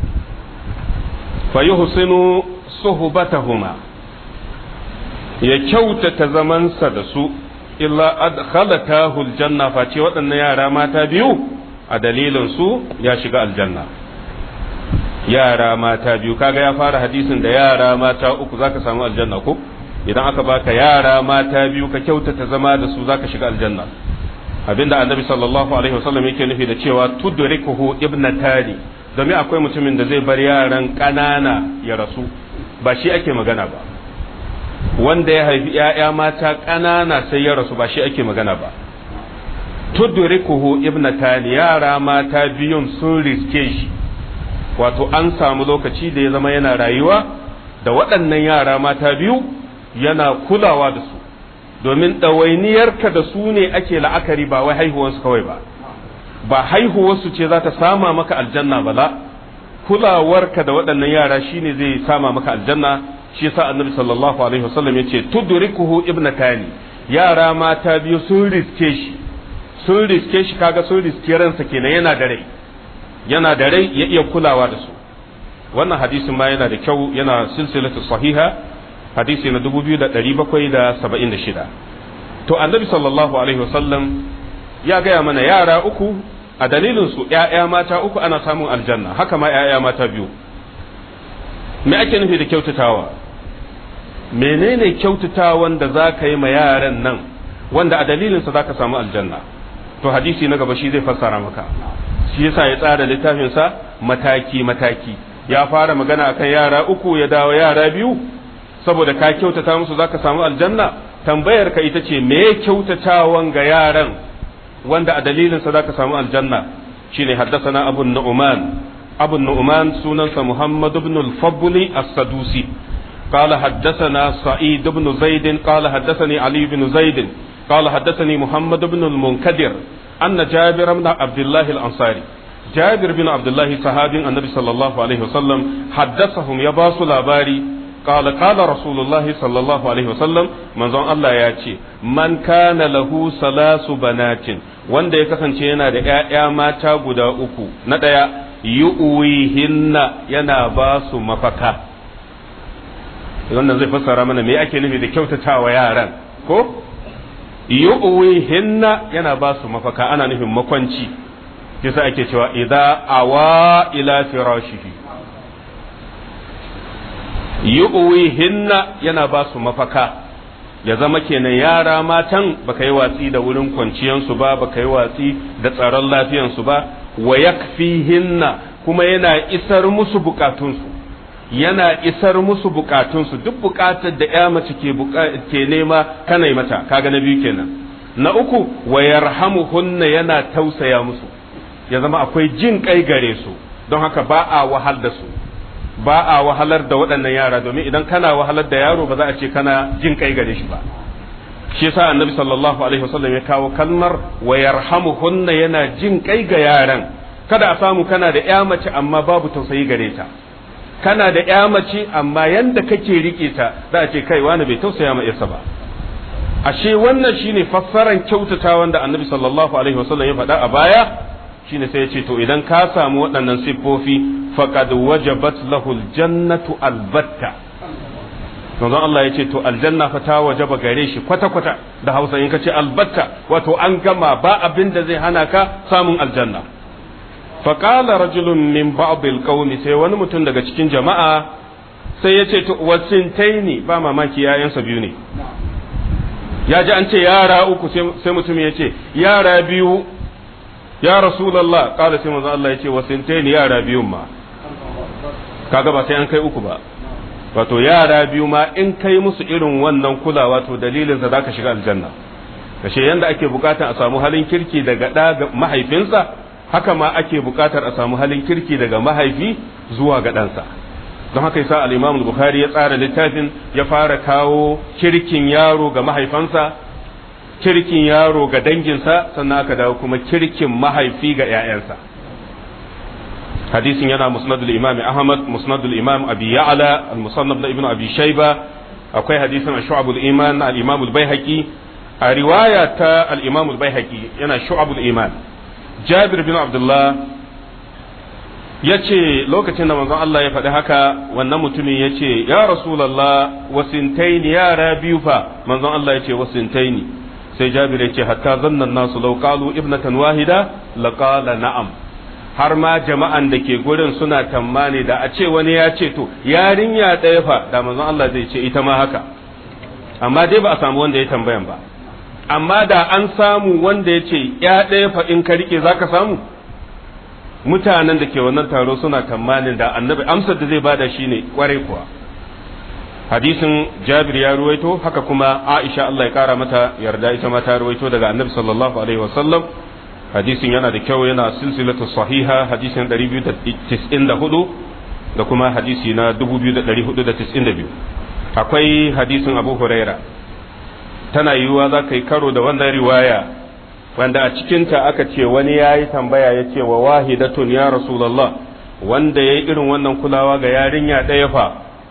Speaker 1: fa yuhsinu suhbatahuma ya kyautata zamansa da su illa adkhalatahu aljanna face waɗannan yara mata biyu a dalilin su ya shiga aljanna yara mata biyu kaga ya fara hadisin da yara mata uku zaka samu aljanna ko idan aka baka yara mata biyu ka kyautata zama da su zaka shiga aljanna abinda annabi sallallahu alaihi wasallam yake nufi da cewa tudrikuhu ibnatani domin akwai mutumin da zai bar yaran ƙanana ya rasu ba shi ake magana ba wanda ya haifi ‘ya'ya mata ƙanana sai ya rasu ba shi ake magana ba. Tudurikuhu ibnatani yara mata biyun sun riske shi, wato an samu lokaci da ya zama yana rayuwa da waɗannan yara mata biyu yana kulawa da su, domin ɗawainiyarka da su ne ake la'akari ba wai haihuwarsu kawai ba. Ba haihuwarsu ce za ta sama maka aljanna ba la, kulawarka da waɗannan yara shine zai sama maka aljanna shi yasa annabi sallallahu alaihi wasallam yace tudrikuhu ibnatani yara mata biyu sun riske shi sun riske shi kaga sun riske ransa kenan yana da rai yana da rai ya iya kulawa da su wannan hadisin ma yana da kyau yana silsilatu sahiha hadisi na 2776 to annabi sallallahu alaihi wasallam ya gaya mana yara uku a dalilin su ƴaƴa mata uku ana samun aljanna haka ma ƴaƴa mata biyu me ake nufi da kyautatawa menene kyautatawan da za ka yi ma yaran nan wanda a dalilinsa za ka samu aljanna to hadisi na gaba shi zai fassara maka shi yasa ya tsara littafinsa mataki mataki ya fara magana akan yara uku ya dawo yara biyu saboda ka kyautata musu za ka samu aljanna tambayar ka ita ce me kyautatawan ga yaran wanda a dalilin sa zaka samu aljanna shine haddathana abu nu'man abu nu'man sunansa muhammad ibn al-fadl as-sadusi قال حدثنا سعيد بن زيد قال حدثني علي بن زيد قال حدثني محمد بن المنكدر أن جابر بن عبد الله الأنصاري جابر بن عبد الله صحابي النبي صلى الله عليه وسلم حدثهم يباس لاباري قال قال رسول الله صلى الله عليه وسلم من ظن الله ياتي من كان له ثلاث بنات wanda ya kasance yana da ‘ya'ya mata guda uku na ɗaya yu'wihinna yana ba su mafaka wannan zai fassara mana me ake nufi da kyautatawa yaran ko yu'wihinna yana ba su mafaka ana nufin makwanci kisa ake cewa idza awa ila firashihi yu'wihinna yana ba su mafaka ya zama kenan yara matan baka yi watsi da wurin kwanciyansu ba baka yi watsi da tsaron lafiyansu ba wa yakfihinna kuma yana isar musu bukatunsu yana isar musu bukatunsu duk bukatar da ya mace ke ke nema kana yi mata kaga na biyu kenan na uku wa yarhamuhunna yana tausaya musu ya zama akwai jin kai gare su don haka ba a wahal da su ba a wahalar da waɗannan yara domin idan kana wahalar da yaro ba za a ce kana jin kai gare shi ba shi yasa annabi sallallahu alaihi wasallam ya kawo kalmar wa yarhamuhunna yana jin kai ga yaran kada a samu kana da ya mace amma babu tausayi gare ta kana da ya mace amma yanda kake rike ta za a ce kai wani bai tausaya ma yarsa ba ashe wannan shine fassaran kyautata wanda annabi sallallahu alaihi wasallam ya faɗa a baya shine sai ya ce to idan ka samu waɗannan siffofi faqad wajabat lahu aljannatu albatta manzon Allah ya ce to aljanna fa ta wajaba gare shi kwata kwata da Hausa in ka ce albatta wato an gama ba abin da zai hana ka samun aljanna faqala rajulun min ba'd alqawmi sai wani mutum daga cikin jama'a sai ya ce to wasintaini ba mamaki yayansa biyu ne ya ji an ce yara uku sai mutum ya ce yara biyu ya rasulallah kala sai manzo Allah ya ce wasintaini yara biyun ma kaga ba sai an kai uku ba wato yara biyu ma in kai musu irin wannan kulawa to dalilin sa zaka shiga aljanna kashe yanda ake bukatar a samu halin kirki daga da ga mahaifinsa haka ma ake bukatar a samu halin kirki daga mahaifi zuwa ga ɗansa don haka yasa al-Imam Bukhari ya tsara littafin ya fara kawo kirkin yaro ga mahaifansa kirkin yaro ga danginsa sannan aka dawo kuma kirkin mahaifi ga 'ya'yansa hadisin yana musnadul imam ahmad musnadul imam abi ya'la al-musannaf da ibnu abi shayba akwai hadisin shu'abul iman al-imam al-baihaqi a riwaya ta al-imam al-baihaqi yana shu'abul iman jabir bin abdullah yace lokacin da manzon Allah ya faɗi haka wannan mutumin yace ya rasulullah wasintaini yara biyu fa manzon Allah yace wasintaini sai jabir ya ce hatta zannan nasu lau qalu ibnatan wahida laqala na'am har ma jama'an da ke gurin suna tammani da a ce wani ya ce to yarinya ɗaya fa da manzon Allah zai ce ita ma haka amma dai ba a samu wanda ya tambayan ba amma da an samu wanda ya ce ya ɗaya fa in ka rike zaka samu mutanen da ke wannan taro suna tamanin da annabi amsar da zai bada shine kwarai kuwa hadisin jabir ya ruwaito haka kuma aisha Allah ya kara mata yarda ita ma ta ruwaito daga annabi sallallahu alaihi wasallam hadisin yana da kyau yana silsilatu sahiha hadisin 294 da kuma hadisi na 2492 akwai hadisin abu huraira tana yiwuwa za ka yi karo da wannan riwaya wanda a cikinta aka ce wani ya yi tambaya ya ce wa wahidatun ya rasulallah wanda ya yi irin wannan kulawa ga yarinya ɗaya fa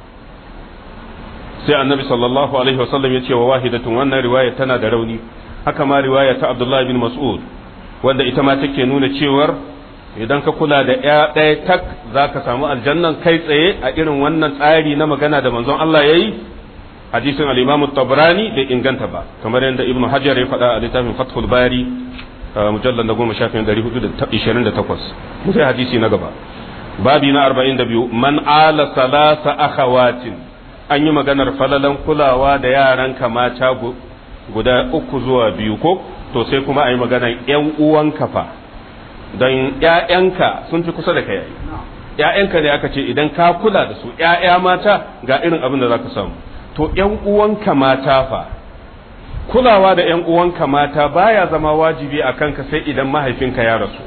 Speaker 1: sai annabi sallallahu alaihi wasallam ya ce wa wahidatun wannan riwaya tana da rauni haka ma riwaya ta abdullahi bin mas'ud wanda ita ma take nuna cewar idan ka kula da ya ɗaya tak za ka samu aljannan kai tsaye a irin wannan tsari na magana da manzon Allah ya yi hadisin al-imam tabrani bai inganta ba kamar yadda ibn hajar ya faɗa a littafin fathul bari mujallar na goma shafin ɗari hudu da ishirin da takwas mu sai hadisi na gaba babi na arba'in da biyu man ala salasa akhawatin an yi maganar falalan kulawa da yaran mata guda uku zuwa biyu ko to sai kuma a yi maganar yan uwanka fa don ƴaƴanka sun fi kusa da kai ƴaƴanka ne aka ce idan ka kula da su ƴaƴa mata ga irin abin da za ka samu to ƴan uwanka mata fa kulawa da ‘yan uwanka mata baya zama wajibi a kanka sai idan mahaifinka ya rasu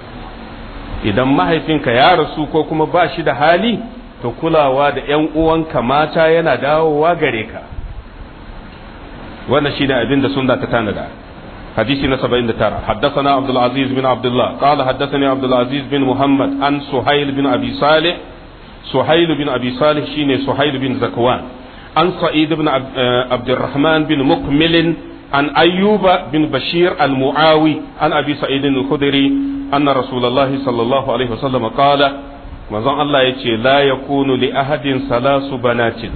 Speaker 1: idan mahaifinka ya rasu ko kuma ba shi da hali to kulawa da ‘yan uwanka mata yana dawowa gare ka wannan shine abin da sunna ta tanada hadisi na 79 haddathana abdul aziz bin abdullah qala haddathani abdul aziz bin muhammad an suhail bin abi salih suhail bin abi salih shine suhail bin zakwan an sa'id bin abdurrahman bin mukmil an ayyuba bin bashir al-muawi an abi sa'id al-khudri anna rasulullahi sallallahu alaihi wasallam qala manzon Allah yace la yakunu li ahadin salasu banatin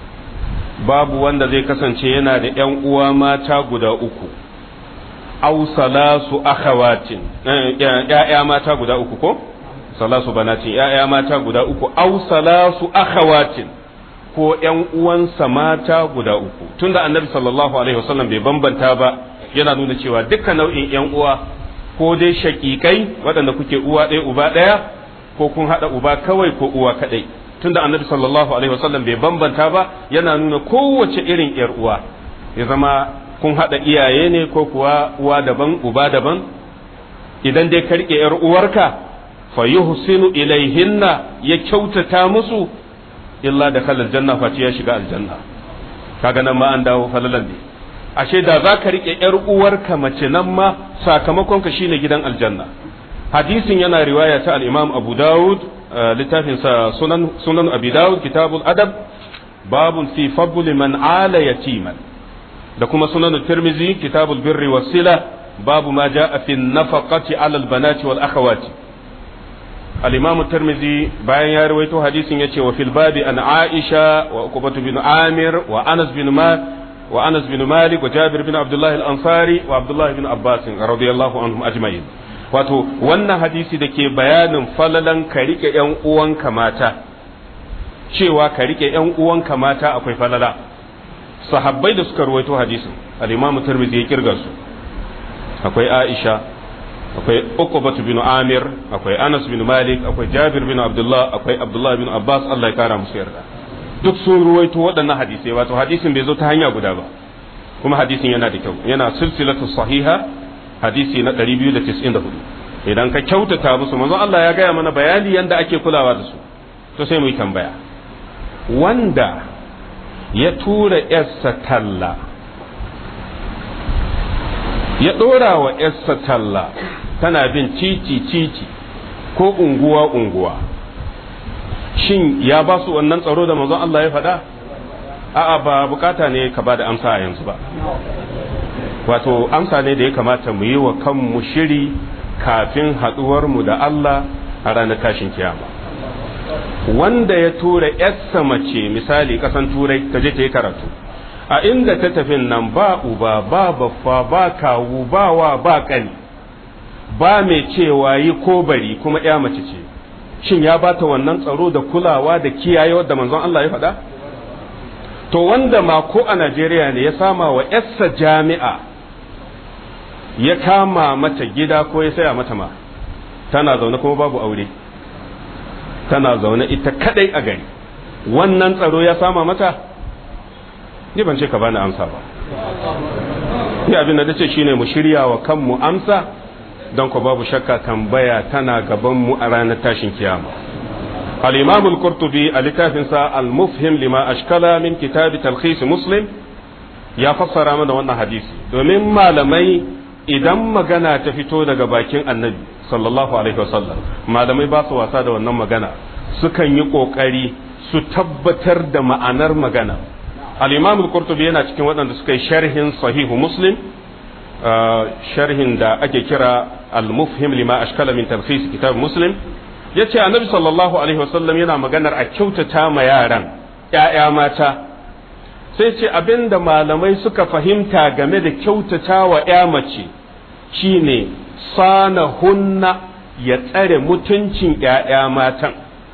Speaker 1: babu wanda zai kasance yana da ‘yan uwa mata guda uku, au salasu akhawatin ‘ya'ya mata guda uku ko? Salasu banatin ‘ya'ya mata guda uku, au salasu akhawatin ko ‘yan uwansa mata guda uku. Tunda annabi sallallahu Alaihi wasallam bai bambanta ba yana nuna cewa dukkan nau'in ‘yan uwa ko dai shakikai waɗanda kuke uwa ɗaya uba ɗaya ko kun haɗa uba kawai ko uwa kaɗai. tunda annabi sallallahu alaihi wasallam bai bambanta ba yana nuna kowace irin yar uwa ya zama kun haɗa iyaye ne ko kuwa uwa daban uba daban idan dai ka rike yar uwarka fa yuhsinu ilaihinna ya kyautata musu illa da kalal janna face ya shiga aljanna kaga nan ma an dawo falalan ne ashe da za ka rike yar uwarka mace nan ma sakamakon ka shine gidan aljanna hadisin yana riwaya ta al-imam abu dawud littafinsa sunan sunan abi dawud kitabul adab babun fi fadli man ala yatiman da kuma sunan tirmizi kitabul birri was sila babu ma jaa fi nafaqati ala al banati wal akhawati al imam tirmizi bayan ya rawaito hadisin yace wa fil babi an aisha wa uqbah bin amir wa anas bin ma wa anas bin malik wa jabir bin abdullah al ansari wa abdullah bin abbas radiyallahu anhum ajma'in wato wannan hadisi da ke bayanin falalan ka rike ‘yan uwanka mata cewa ka rike ‘yan uwanka mata akwai falala sahabbai da suka ruwaito hadisin al'imamu turmizi ya kirga su akwai aisha akwai uqbatu bin amir akwai anas bin malik akwai jabir bin abdullah akwai abdullah bin abbas allah ya kara musu yarda duk sun ruwaito waɗannan hadisai wato hadisin bai zo ta hanya guda ba kuma hadisin yana da kyau yana silsilatu sahiha hadisi na 294 idan ka kyautata musu manzo Allah ya gaya mana bayani yanda ake kulawa da su to sai mu yi tambaya wanda ya tura yarsa talla ya ɗora wa yarsa talla tana bin titi titi ko unguwa unguwa shin ya ba su wannan tsaro da manzo Allah ya faɗa a'a ba bukata ne ka ba da amsa a yanzu ba wato amsa ne da ya kamata mu yi wa kanmu shiri kafin mu da Allah a ranar tashin kiyama wanda ya tura yarsa mace misali kasan turai ta je ta yi karatu a inda ta tafi nan ba uba ba baffa ba kawu ba wa ba kani ba mai cewa yi ko bari kuma ya mace ce shin ya bata wannan tsaro da kulawa da kiyaye wadda manzon Allah ya faɗa to wanda ma ko a Najeriya ne ya sama wa yarsa jami'a ya kama mata gida ko ya saya mata ma tana zaune kuma babu aure tana zaune ita kadai a gari wannan tsaro ya sama mata ni ban ce ka bani amsa ba ni abin da nace shine mu shirya wa kanmu amsa don ko babu shakka tambaya tana gaban mu a ranar tashin kiyama al-imam al-qurtubi a littafinsa al-mufhim lima ashkala min kitab talkhis muslim ya fassara mana wannan hadisi domin malamai idan magana ta fito daga bakin annabi sallallahu alaihi wasallam malamai ba su wasa da wannan magana sukan yi kokari su tabbatar da ma'anar magana al-imam al-qurtubi yana cikin waɗanda suka yi sharhin sahihu muslim sharhin da ake kira al-mufhim lima ashkala min talkhis kitab muslim yace annabi sallallahu alaihi wasallam yana maganar a kyautata ma yaran ƴaƴa mata sai ce abinda malamai suka fahimta game da kyautata wa ƴa mace shine sana hunna ya tsare mutuncin ƴaƴa matan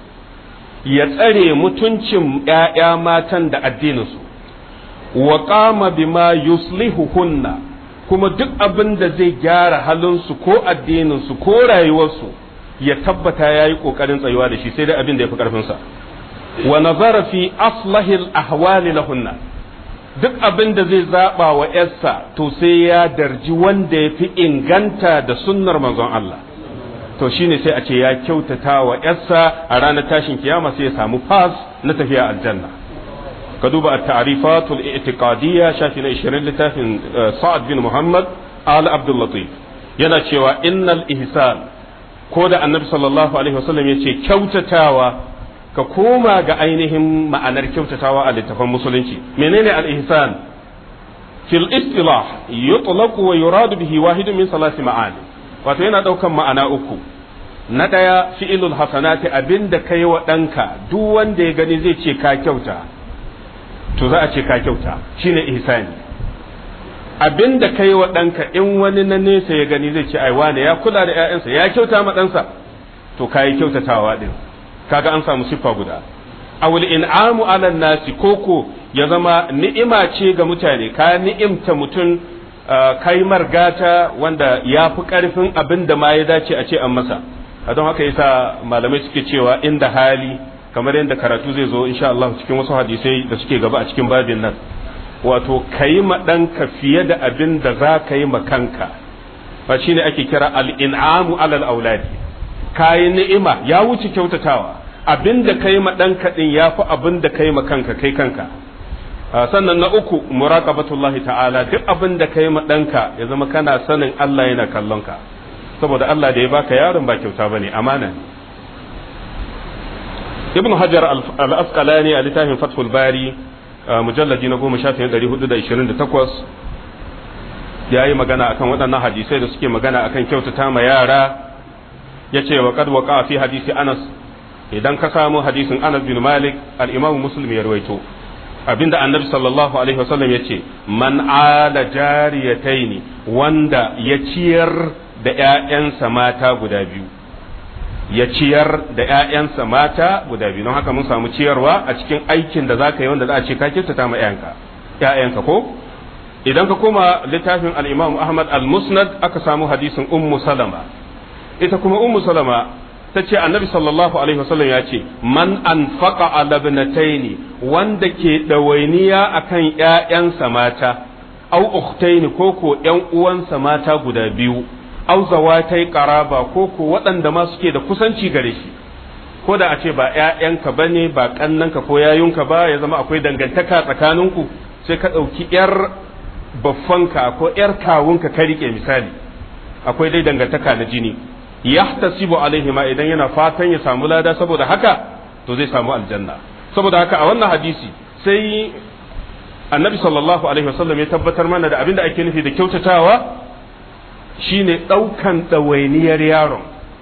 Speaker 1: ya tsare mutuncin ƴaƴa matan da addininsu wa qama bima yuslihuhunna kuma duk abin da zai gyara halinsu ko addininsu ko rayuwarsu ya tabbata ya yi ƙoƙarin tsayuwa da shi sai dai abin da ya fi ƙarfinsa wa nazara fi aslahil ahwali lahunna duk abin da zai zaɓa wa ‘yarsa to sai ya darji wanda ya fi inganta da sunnar manzon Allah to shine sai a ce ya kyautata wa ‘yarsa a ranar tashin kiyama sai ya samu fas na tafiya aljanna ka duba a ta'rifatul i'tiqadiyya shafi na 20 littafin Sa'ad bin Muhammad al Abdul Latif yana cewa innal ihsan ko da annabi sallallahu alaihi wasallam yace kyautatawa ka koma ga ainihin ma'anar kyautatawa a littafan musulunci menene al-ihsan fil istilah yutlaqu wa yuradu bihi wahidun min salasi ma'ani wato yana daukan ma'ana uku na daya fi'ilul hasanati abinda kai wa danka duk wanda ya gani zai ce ka kyauta to za a ce ka kyauta shine ihsani abinda kai wa danka in wani na nesa ya gani zai ce ai wane ya kula da ƴaƴansa ya kyauta ma ɗansa to kai kyautatawa din kaga an samu siffa guda awul in'amu ala nasi koko ya zama ni'ima ce ga mutane ka ni'imta mutum kai margata wanda ya fi karfin abin da ma ya dace a ce an masa a don haka yasa malamai suke cewa inda hali kamar yadda karatu zai zo insha Allah cikin wasu hadisai da suke gaba a cikin babin nan wato kayi ma ɗanka fiye da abin da za ka yi ma kanka ba shine ake kira al-in'amu alal auladi kayi ni'ima ya wuce kyautatawa abin da kai ma ɗanka ɗin ya fi abin da kai ma kanka kai kanka sannan na uku muraqabatullahi ta'ala duk abin da kai ma ɗanka ya zama kana sanin Allah yana kallon ka saboda Allah da ya baka yaron ba kyauta bane amana ne ibn hajar al-asqalani a littafin fathul bari mujalladi na goma shafin ɗari hudu da ishirin da takwas ya yi magana akan waɗannan hadisai da suke magana akan kyautata ma yara ya ce wa kad waqa fi hadisi anas idan ka samu hadisin anas bin malik al-imamu muslim ya rawaito abinda annabi sallallahu alaihi wasallam ya ce man ala jariyataini wanda ya ciyar da ƴaƴansa mata guda biyu ya ciyar da ƴaƴansa mata guda biyu don haka mun samu ciyarwa a cikin aikin da zaka yi wanda za a ce ka kyautata ma ƴaƴanka ƴaƴanka ko idan ka koma littafin al-Imam Ahmad al-Musnad aka samu hadisin Ummu Salama ita kuma Ummu Salama ta ce annabi sallallahu alaihi wasallam ya ce man anfaqa ala ibnataini wanda ke dawainiya akan ƴaƴansa mata au ukhtaini ko ko ƴan uwansa mata guda biyu au zawatai qaraba ko ko waɗanda ma suke da kusanci gare shi ko da a ce ba ƴaƴanka bane ba kannanka ko yayunka ba ya zama akwai dangantaka tsakaninku sai ka ɗauki ƴar baffanka ko ƴar kawunka ka rike misali akwai dai dangantaka na jini yahtasibu alaihi ma idan yana fatan ya samu lada saboda haka to zai samu aljanna saboda haka a wannan hadisi sai annabi sallallahu alaihi wasallam ya tabbatar mana da abinda ake nufi da kyautatawa shine ɗaukan ɗawainiyar yaron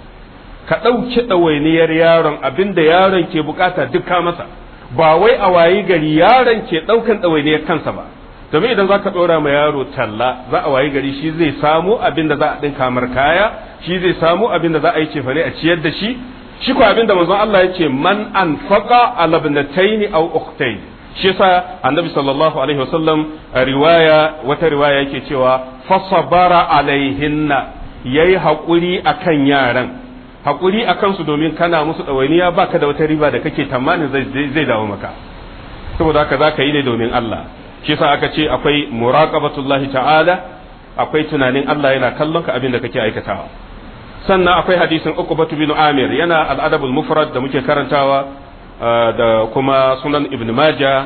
Speaker 1: ka ɗauki ɗawainiyar yaron abinda yaron ke bukata duka masa ba wai a wayi gari yaron ke ɗaukan ɗawainiyar kansa ba domin idan za ka ɗora ma yaro talla za a wayi gari shi zai samu abin da za a ɗinka mar kaya shi zai samu abin da za a yi cefane a ciyar da shi shi ko abin da manzon Allah ya ce man anfaqa ala ibnatayn aw ukhtayn shi yasa annabi sallallahu alaihi wasallam a riwaya wata riwaya yake cewa fasabara alaihinna yayi hakuri akan yaran hakuri akan su domin kana musu ɗawainiya baka da wata riba da kake tamanin zai dawo maka saboda haka za ka yi ne domin Allah shi sa aka ce akwai muraqabatullahi ta'ala akwai tunanin Allah yana kallon ka abin da kake aikatawa sannan akwai hadisin Uqbatu bin Amir yana al-Adabul Mufrad da muke karantawa da kuma sunan Ibn Majah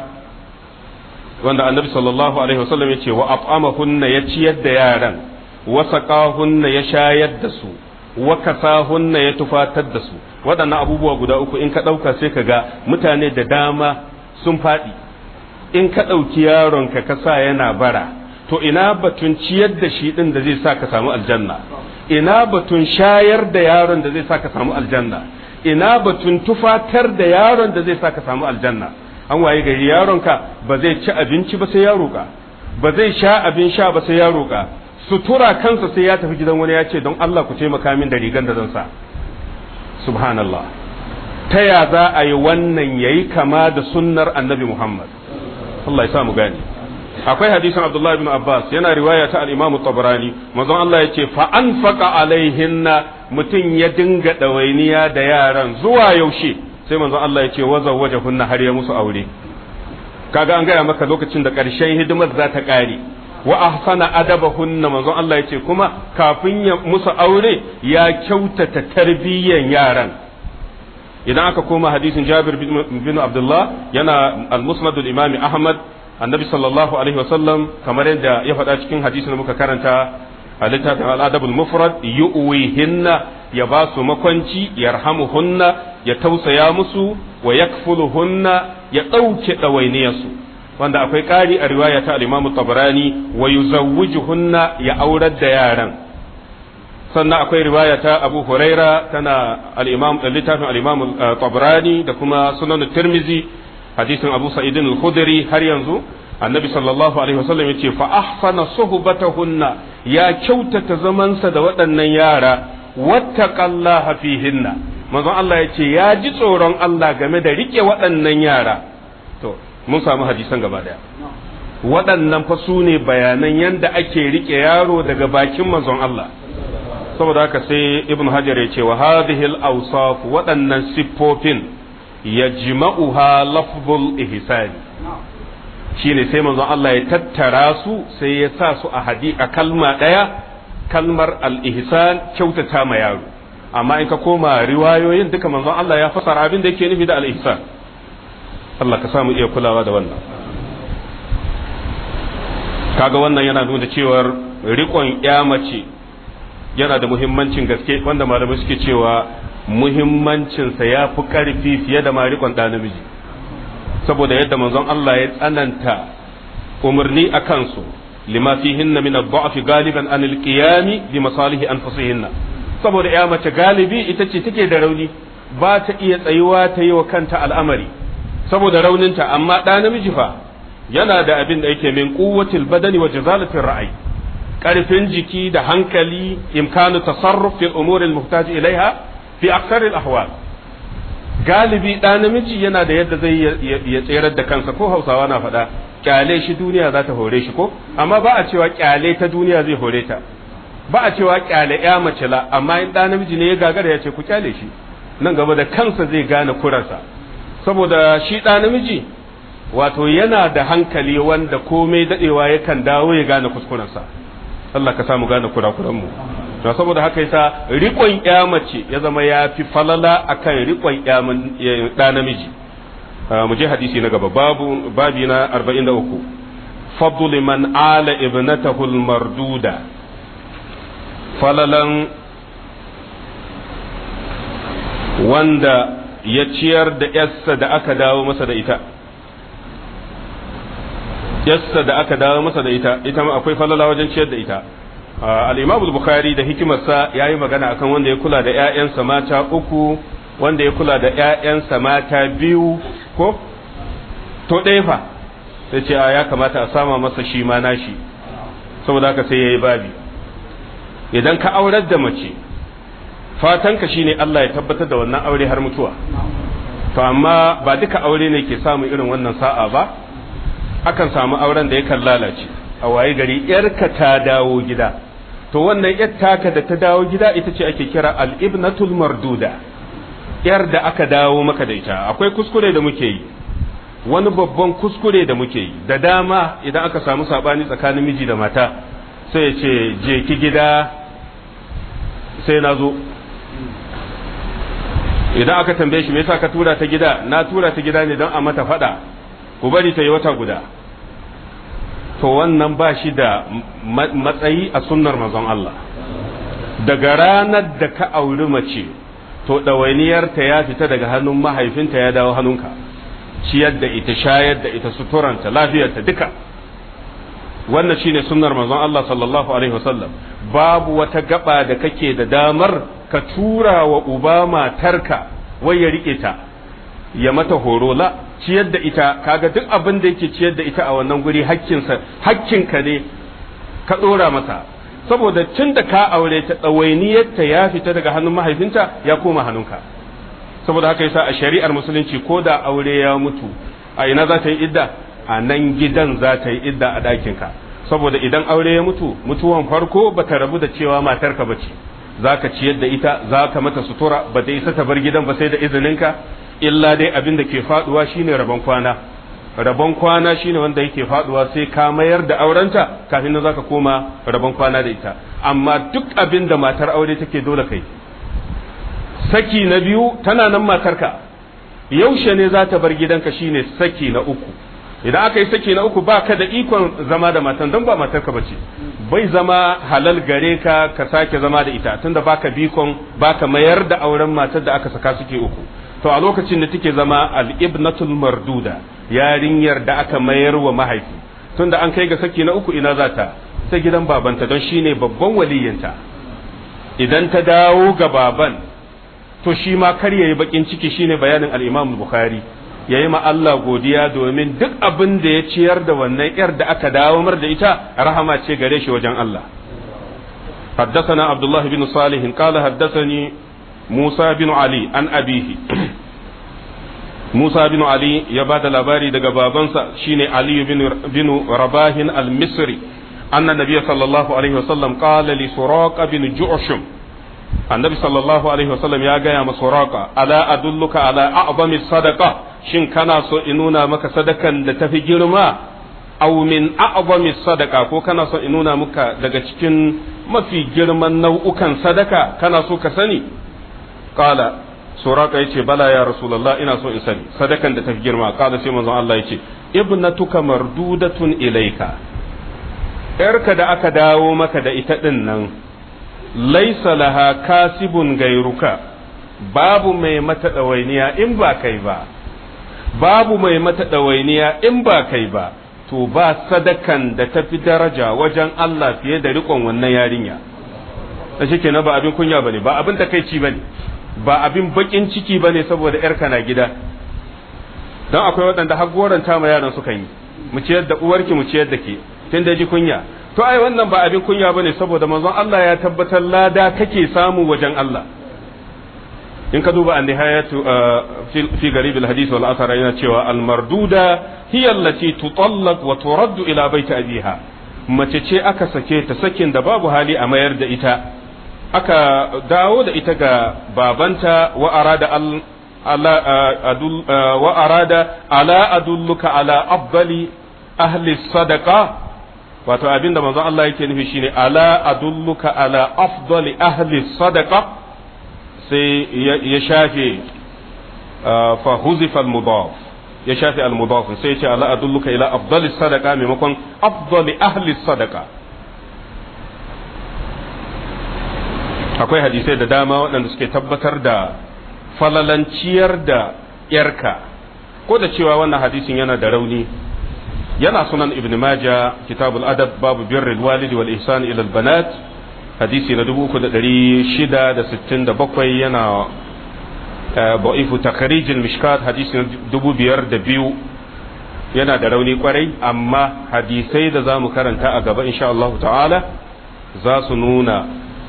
Speaker 1: wanda Annabi sallallahu alaihi wasallam ya ce wa at'amahunna ya ciyar da yaran wa saqahunna ya shayar da su wa kasahunna ya tufatar da su waɗannan abubuwa guda uku in ka ɗauka sai ka ga mutane da dama sun faɗi in ka ɗauki yaronka ka sa yana bara to ina batun ciyar da shi ɗin da zai sa ka samu aljanna ina batun shayar da yaron da zai sa ka samu aljanna ina batun tufatar da yaron da zai sa ka samu aljanna an waye gari yaronka ba zai ci abinci ba sai ya roƙa ba zai sha abin sha ba sai ya roƙa sutura kansa sai ya tafi gidan wani ya ce don Allah ku taimaka min da rigan da zan sa subhanallah ta ya za a yi wannan yayi kama da sunnar annabi Muhammad Allah ya sa mu gane akwai hadisin Abdullah ibn Abbas yana riwaya ta al-Imam Tabarani manzon Allah yace fa anfaqa alaihinna mutum ya dinga dawainiya da yaran zuwa yaushe sai manzon Allah yace waza wajahunna har ya musu aure kaga an gaya maka lokacin da ƙarshen hidimar za ta ƙare wa ahsana adabahunna manzon Allah yace kuma kafin ya musu aure ya kyautata tarbiyyan yaran idan aka koma hadisin Jabir bin Abdullah yana al-Musnad al-Imam Ahmad annabi sallallahu alaihi wasallam kamar yadda ya faɗa cikin hadisin da muka karanta a littafin al-Adab al-Mufrad yu'wihinna ya ba su makwanci yarhamuhunna ya tausaya musu wa yakfuluhunna ya ɗauke ɗawainiyarsu wanda akwai ƙari a riwaya ta al-Imam Tabarani wa yuzawwijuhunna ya aurar da yaran sannan akwai riwaya ta Abu Huraira tana al-Imam littafin al-Imam Tabarani da kuma Sunan Tirmizi hadisin Abu Sa'id al-Khudri har yanzu annabi sallallahu alaihi wasallam yace fa ahsana suhbatahunna ya kyautata zamansa da waɗannan yara wattaqallaha fihinna manzon Allah yace ya ji tsoron Allah game da rike waɗannan yara to mun samu hadisan gaba daya waɗannan fa su ne bayanan yanda ake rike yaro daga bakin manzon Allah saboda haka sai ibn hajar ya ce wa hadhihi al-awsaf waɗannan siffofin yajma'uha lafzul ihsan shine sai manzon Allah ya tattara su sai ya sa su a hadi a kalma ɗaya kalmar al-ihsan kyautata ma yaro amma in ka koma riwayoyin duka manzon Allah ya fasara abin da yake nufi da al-ihsan Allah ka samu iya kulawa da wannan kaga wannan yana nuna cewar riƙon mace yana da muhimmancin gaske wanda malamai suke cewa muhimmancinsa ya fi ƙarfi fiye da ma riƙon ɗa namiji saboda yadda manzon Allah ya tsananta umarni a kansu lima fihinna min ad-da'fi galiban an al-qiyami bi masalihi anfusihinna saboda ya mace galibi ita ce take da rauni ba ta iya tsayuwa ta yi wa kanta al'amari saboda rauninta amma ɗa namiji fa yana da abin da yake min quwwatil badani wa jazalatir ra'ayi karfin jiki da hankali imkanu tasarruf fil umur al muhtaj ilaiha fi akthar al ahwal galibi ɗa namiji yana da yadda zai ya tserar da kansa ko hausawa na faɗa kyale shi duniya za ta hore shi ko amma ba a cewa kyale ta duniya zai hore ta ba a cewa kyale ya mace la amma in ɗa namiji ne ya gagara ya ce ku kyale shi nan gaba da kansa zai gane kurarsa saboda shi ɗa namiji wato yana da hankali wanda komai daɗewa yakan dawo ya gane kuskurensa Allah ka samu gane kurakuranmu to saboda haka yasa riƙon ya mace ya zama ya fi falala akan riƙon ɗa namiji mu je hadisi na gaba babu babi na 43 fadl man ala ibnatahu marduda falalan wanda ya ciyar da yarsa da aka dawo masa da ita yarsa da aka dawo masa da ita ita ma akwai falala wajen ciyar da ita al-imam al-bukhari da hikimarsa yayi magana akan wanda ya kula da ƴaƴansa mata uku wanda ya kula da ƴaƴansa mata biyu ko to ɗaya fa sai ce ya kamata a sama masa shi ma nashi saboda haka sai yayi babi idan ka aurar da mace fatanka shine Allah ya tabbatar da wannan aure har mutuwa to amma ba duka aure ne ke samu irin wannan sa'a ba akan samu auren da yakan lalace a waye gari yarka ta dawo gida to wannan yar taka da ta dawo gida ita ce ake kira al-ibnatul marduda yar da aka dawo maka da ita akwai kuskure da muke yi wani babban kuskure da muke yi da dama idan aka samu sabani tsakanin miji da mata sai ya ce je ki gida sai na zo idan aka tambaye shi me yasa ka tura ta gida na tura ta gida ne don a mata fada ku bari ta yi wata guda to wannan ba shi da matsayi a sunnar manzon Allah daga ranar da ka auri mace to ɗawainiyarta ya fita daga hannun mahaifinta ya dawo hannunka ciyar da ita shayar da ita suturanta lafiyarta duka wannan shine sunnar manzon Allah sallallahu alaihi wasallam babu wata gaba da kake da damar ka tura wa uba matarka wai ya rike ta ya mata horo la ciyar da ita kaga duk abin da yake ciyar da ita a wannan guri hakkinsa hakkinka ne ka dora masa saboda tun da ka aure ta ɗawainiyarta ya fita daga hannun mahaifinta ya koma hannunka saboda haka yasa a shari'ar musulunci ko da aure ya mutu a ina za ta yi idda a nan gidan za ta yi idda a ɗakinka saboda idan aure ya mutu mutuwan farko ba ta rabu da cewa matarka ba ce za ka ciyar da ita za ka mata sutura ba ta isa ta bar gidan ba sai da izininka illa dai abin da ke faduwa shine rabon kwana rabon kwana shine wanda yake faduwa sai ka mayar da aurenta kafin nan zaka koma rabon kwana da ita amma duk abin da matar aure take dole kai saki na biyu tana nan matarka yaushe ne za ta bar gidanka shine saki na uku idan aka yi saki na uku ba ka da ikon zama da matan don ba matarka ba ce bai zama halal gare ka ka sake zama da ita tunda baka bikon baka mayar da auren matar da aka saka suke uku to a lokacin da take zama al-ibnatul marduda yarinyar da aka mayar wa mahaifi tunda an kai ga saki na uku ina za ta sai gidan babanta don shine babban waliyinta idan ta dawo ga baban to shi ma kar yayi bakin ciki shine bayanin al-Imam Bukhari yayi ma Allah godiya domin duk abin da ya ciyar da wannan yar da aka dawo mar da ita rahama ce gare shi wajen Allah حدثنا عبد الله بن صالح قال حدثني موسى بن علي عن أبيه موسى بن علي يباد الأباري دقى بابنسا شيني علي بن, بن رباه المصري أن النبي صلى الله عليه وسلم قال لسراق بن جعشم النبي صلى الله عليه وسلم يا جاي مسراق ألا أدلك على أعظم الصدقة شن كان سو إنونا مك صدقا لتفي جرما أو من أعظم الصدقة ko kana so in nuna muka daga cikin mafi girman nau'ukan sadaka kana so ka sani qala suraka yace bala ya rasulullah ina so in sani sadakan da tafi girma qala sai manzon Allah yace ibnatuka mardudatun ilaika yarka da aka dawo maka da ita din nan laisa laha kasibun gairuka babu mai mata ɗawainiya in ba kai ba babu mai mata ɗawainiya in ba kai ba to ba sadakan da tafi daraja wajen Allah fiye da riƙon wannan yarinya da shi kenan ba abin kunya bane ba abin takaici bane ba abin bakin ciki bane saboda yarka na gida don akwai waɗanda har goranta ma yaran sukan yi mu ciyar da uwarki mu ciyar da ke tun da ji kunya to ai wannan ba abin kunya bane saboda manzon Allah ya tabbatar lada kake samu wajen Allah in ka duba an-nihayatu fi garib al-hadith wal athar yana cewa al-marduda hiya allati tutallaq wa turaddu ila baiti abiha mace ce aka sake ta sakin da babu hali a mayar da ita aka dawo da ita ga babanta wa arada al ala adul wa arada ala adulluka ala afdali ahli sadaqa wato abinda manzon Allah yake nufi shine ala adulluka ala afdali ahli sadaqa sai ya shafe fa huzifa al mudaf ya shafe al mudaf sai ya ce ala adulluka ila afdali sadaqa maimakon afdali ahli sadaqa akwai hadisai da dama waɗanda suke tabbatar da falalanciyar da yarka ko da cewa wannan hadisin yana da rauni yana sunan ibn maja kitabul adab babu birrul walidi wal ihsan ila al banat hadisi na 3667 yana ba'ifu takhrij al mishkat hadisi na 5002 yana da rauni kwarai amma hadisai da zamu karanta a gaba insha Allah ta'ala za su nuna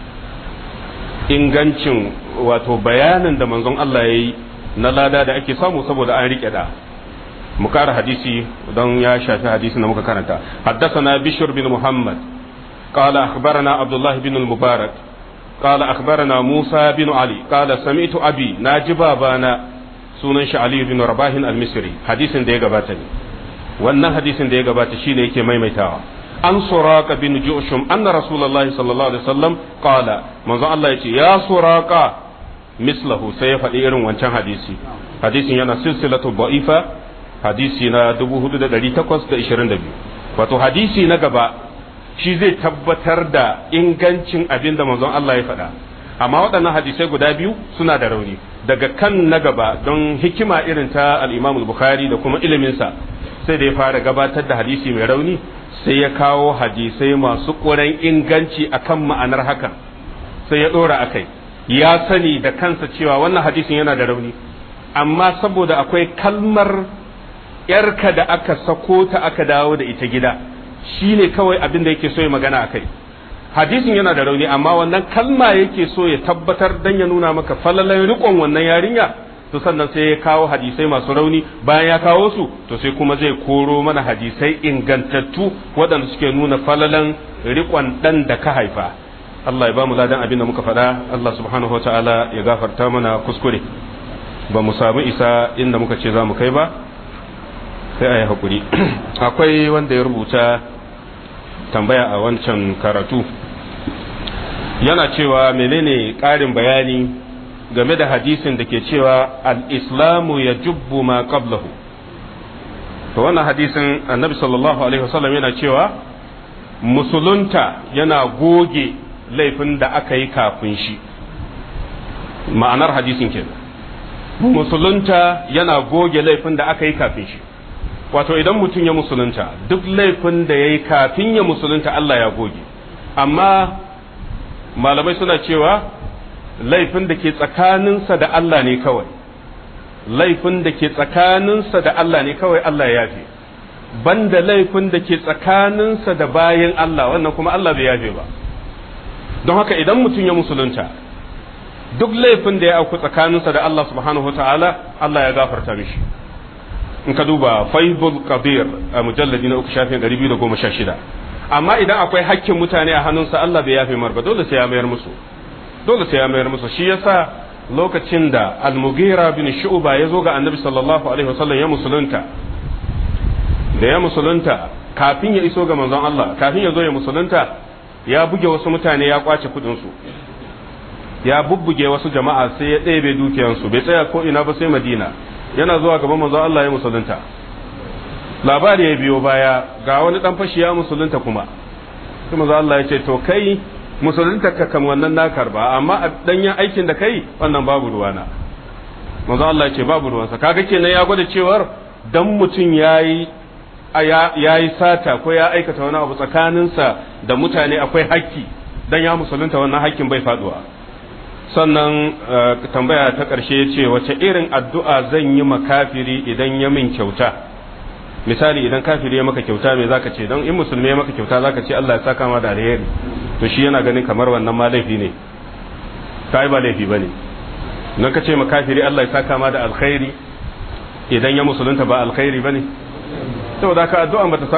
Speaker 1: ingancin wato bayanin da manzon Allah ya yi na lada da ake samu saboda an rike da mu kara hadisi don ya shafi hadisin da muka karanta حدثنا بشر بن محمد قال أخبرنا عبد الله بن المبارك قال أخبرنا موسى بن علي قال سمعت أبي ناجب بانا sunan shi Ali bin Rabahin al-Misri hadisin da ya gabata ne wannan hadisin da ya gabata shine yake maimaitawa an suraka bin Jushum anna Rasulullahi sallallahu alaihi wasallam qala manzo Allah yace ya suraka mislahu sai ya faɗi irin wancan hadisi hadisin yana silsilatu da'ifa hadisi na 4822 wato hadisi na gaba shi zai tabbatar da ingancin abin da manzon Allah ya faɗa amma waɗannan hadisai guda biyu suna da rauni daga kan na gaba don hikima irin ta al-Imam bukhari da kuma iliminsa sai da ya fara gabatar da hadisi mai rauni sai ya kawo hadisai masu ƙuran inganci akan ma'anar hakan sai ya ɗora akai ya sani da kansa cewa wannan hadisin yana da rauni amma saboda akwai kalmar yarka da aka sako ta aka dawo da ita gida shine kawai abin da yake so ya magana akai hadisin yana da rauni amma wannan kalma yake so ya tabbatar dan ya nuna maka falalan riƙon wannan yarinya to sannan sai ya kawo hadisai masu rauni bayan ya kawo su to sai kuma zai koro mana hadisai ingantattu waɗanda suke nuna falalan riƙon ɗan da ka haifa Allah ya ba mu ladan abin da muka faɗa Allah subhanahu wa ta'ala ya gafarta mana kuskure ba mu samu isa inda muka ce za mu kai ba sai a yi haƙuri akwai wanda ya rubuta tambaya a wancan karatu yana cewa menene ƙarin bayani game da hadisin da ke cewa al-islamu ya jubbu ma qablahu to wannan hadisin annabi sallallahu alaihi wasallam yana cewa musulunta yana goge laifin da aka yi kafin shi ma'anar hadisin kenan musulunta yana goge laifin da aka yi kafin shi wato idan mutum ya musulunta duk laifin da ya yi kafin ya musulunta Allah ya goge amma malamai suna cewa laifin da ke tsakaninsa da Allah ne kawai laifin da ke tsakaninsa da Allah ne kawai Allah ya yafe banda laifin da ke tsakaninsa da bayan Allah wannan kuma Allah bai yafe ba don haka idan mutum ya musulunta duk laifin da ya auku tsakaninsa da Allah subhanahu ta'ala Allah ya gafarta mishi in ka duba faibul qadir a mujalladi na uku shafin 216 amma idan akwai hakkin mutane a hannunsa Allah bai yafe mar ba dole sai ya mayar musu dole sai ya mayar musu shi yasa lokacin da al-mughira bin shu'ba ya zo ga annabi sallallahu alaihi wasallam ya musulunta da ya musulunta kafin ya iso ga manzon Allah kafin ya zo ya musulunta ya buge wasu mutane ya kwace kudin su ya bubbuge wasu jama'a sai ya ɗebe dukiyansu bai tsaya ko ina ba sai madina yana zuwa gaban manzon Allah ya musulunta labari ya biyo baya ga wani dan fashi ya musulunta kuma sai manzon Allah ya ce to kai musulunta ka kam wannan na karba amma a danyen aikin da kai wannan babu ruwana manzon Allah ya ce babu ruwansa kaga kenan ya gwada cewar dan mutum yayi ya yi sata ko ya aikata wani abu tsakaninsa da mutane akwai hakki dan ya musulunta wannan hakkin bai faduwa sannan tambaya ta ƙarshe ya ce wace irin addu'a zan yi makafiri idan ya min kyauta misali idan kafiri ya maka kyauta me zaka ce don in musulmi ya maka kyauta zaka ce Allah ya saka ma da alheri to shi yana ganin kamar wannan ma laifi ne kai ba laifi bane nan ka ce makafiri Allah ya saka ma da alkhairi idan ya musulunta ba alkhairi bane saboda ka addu'a bata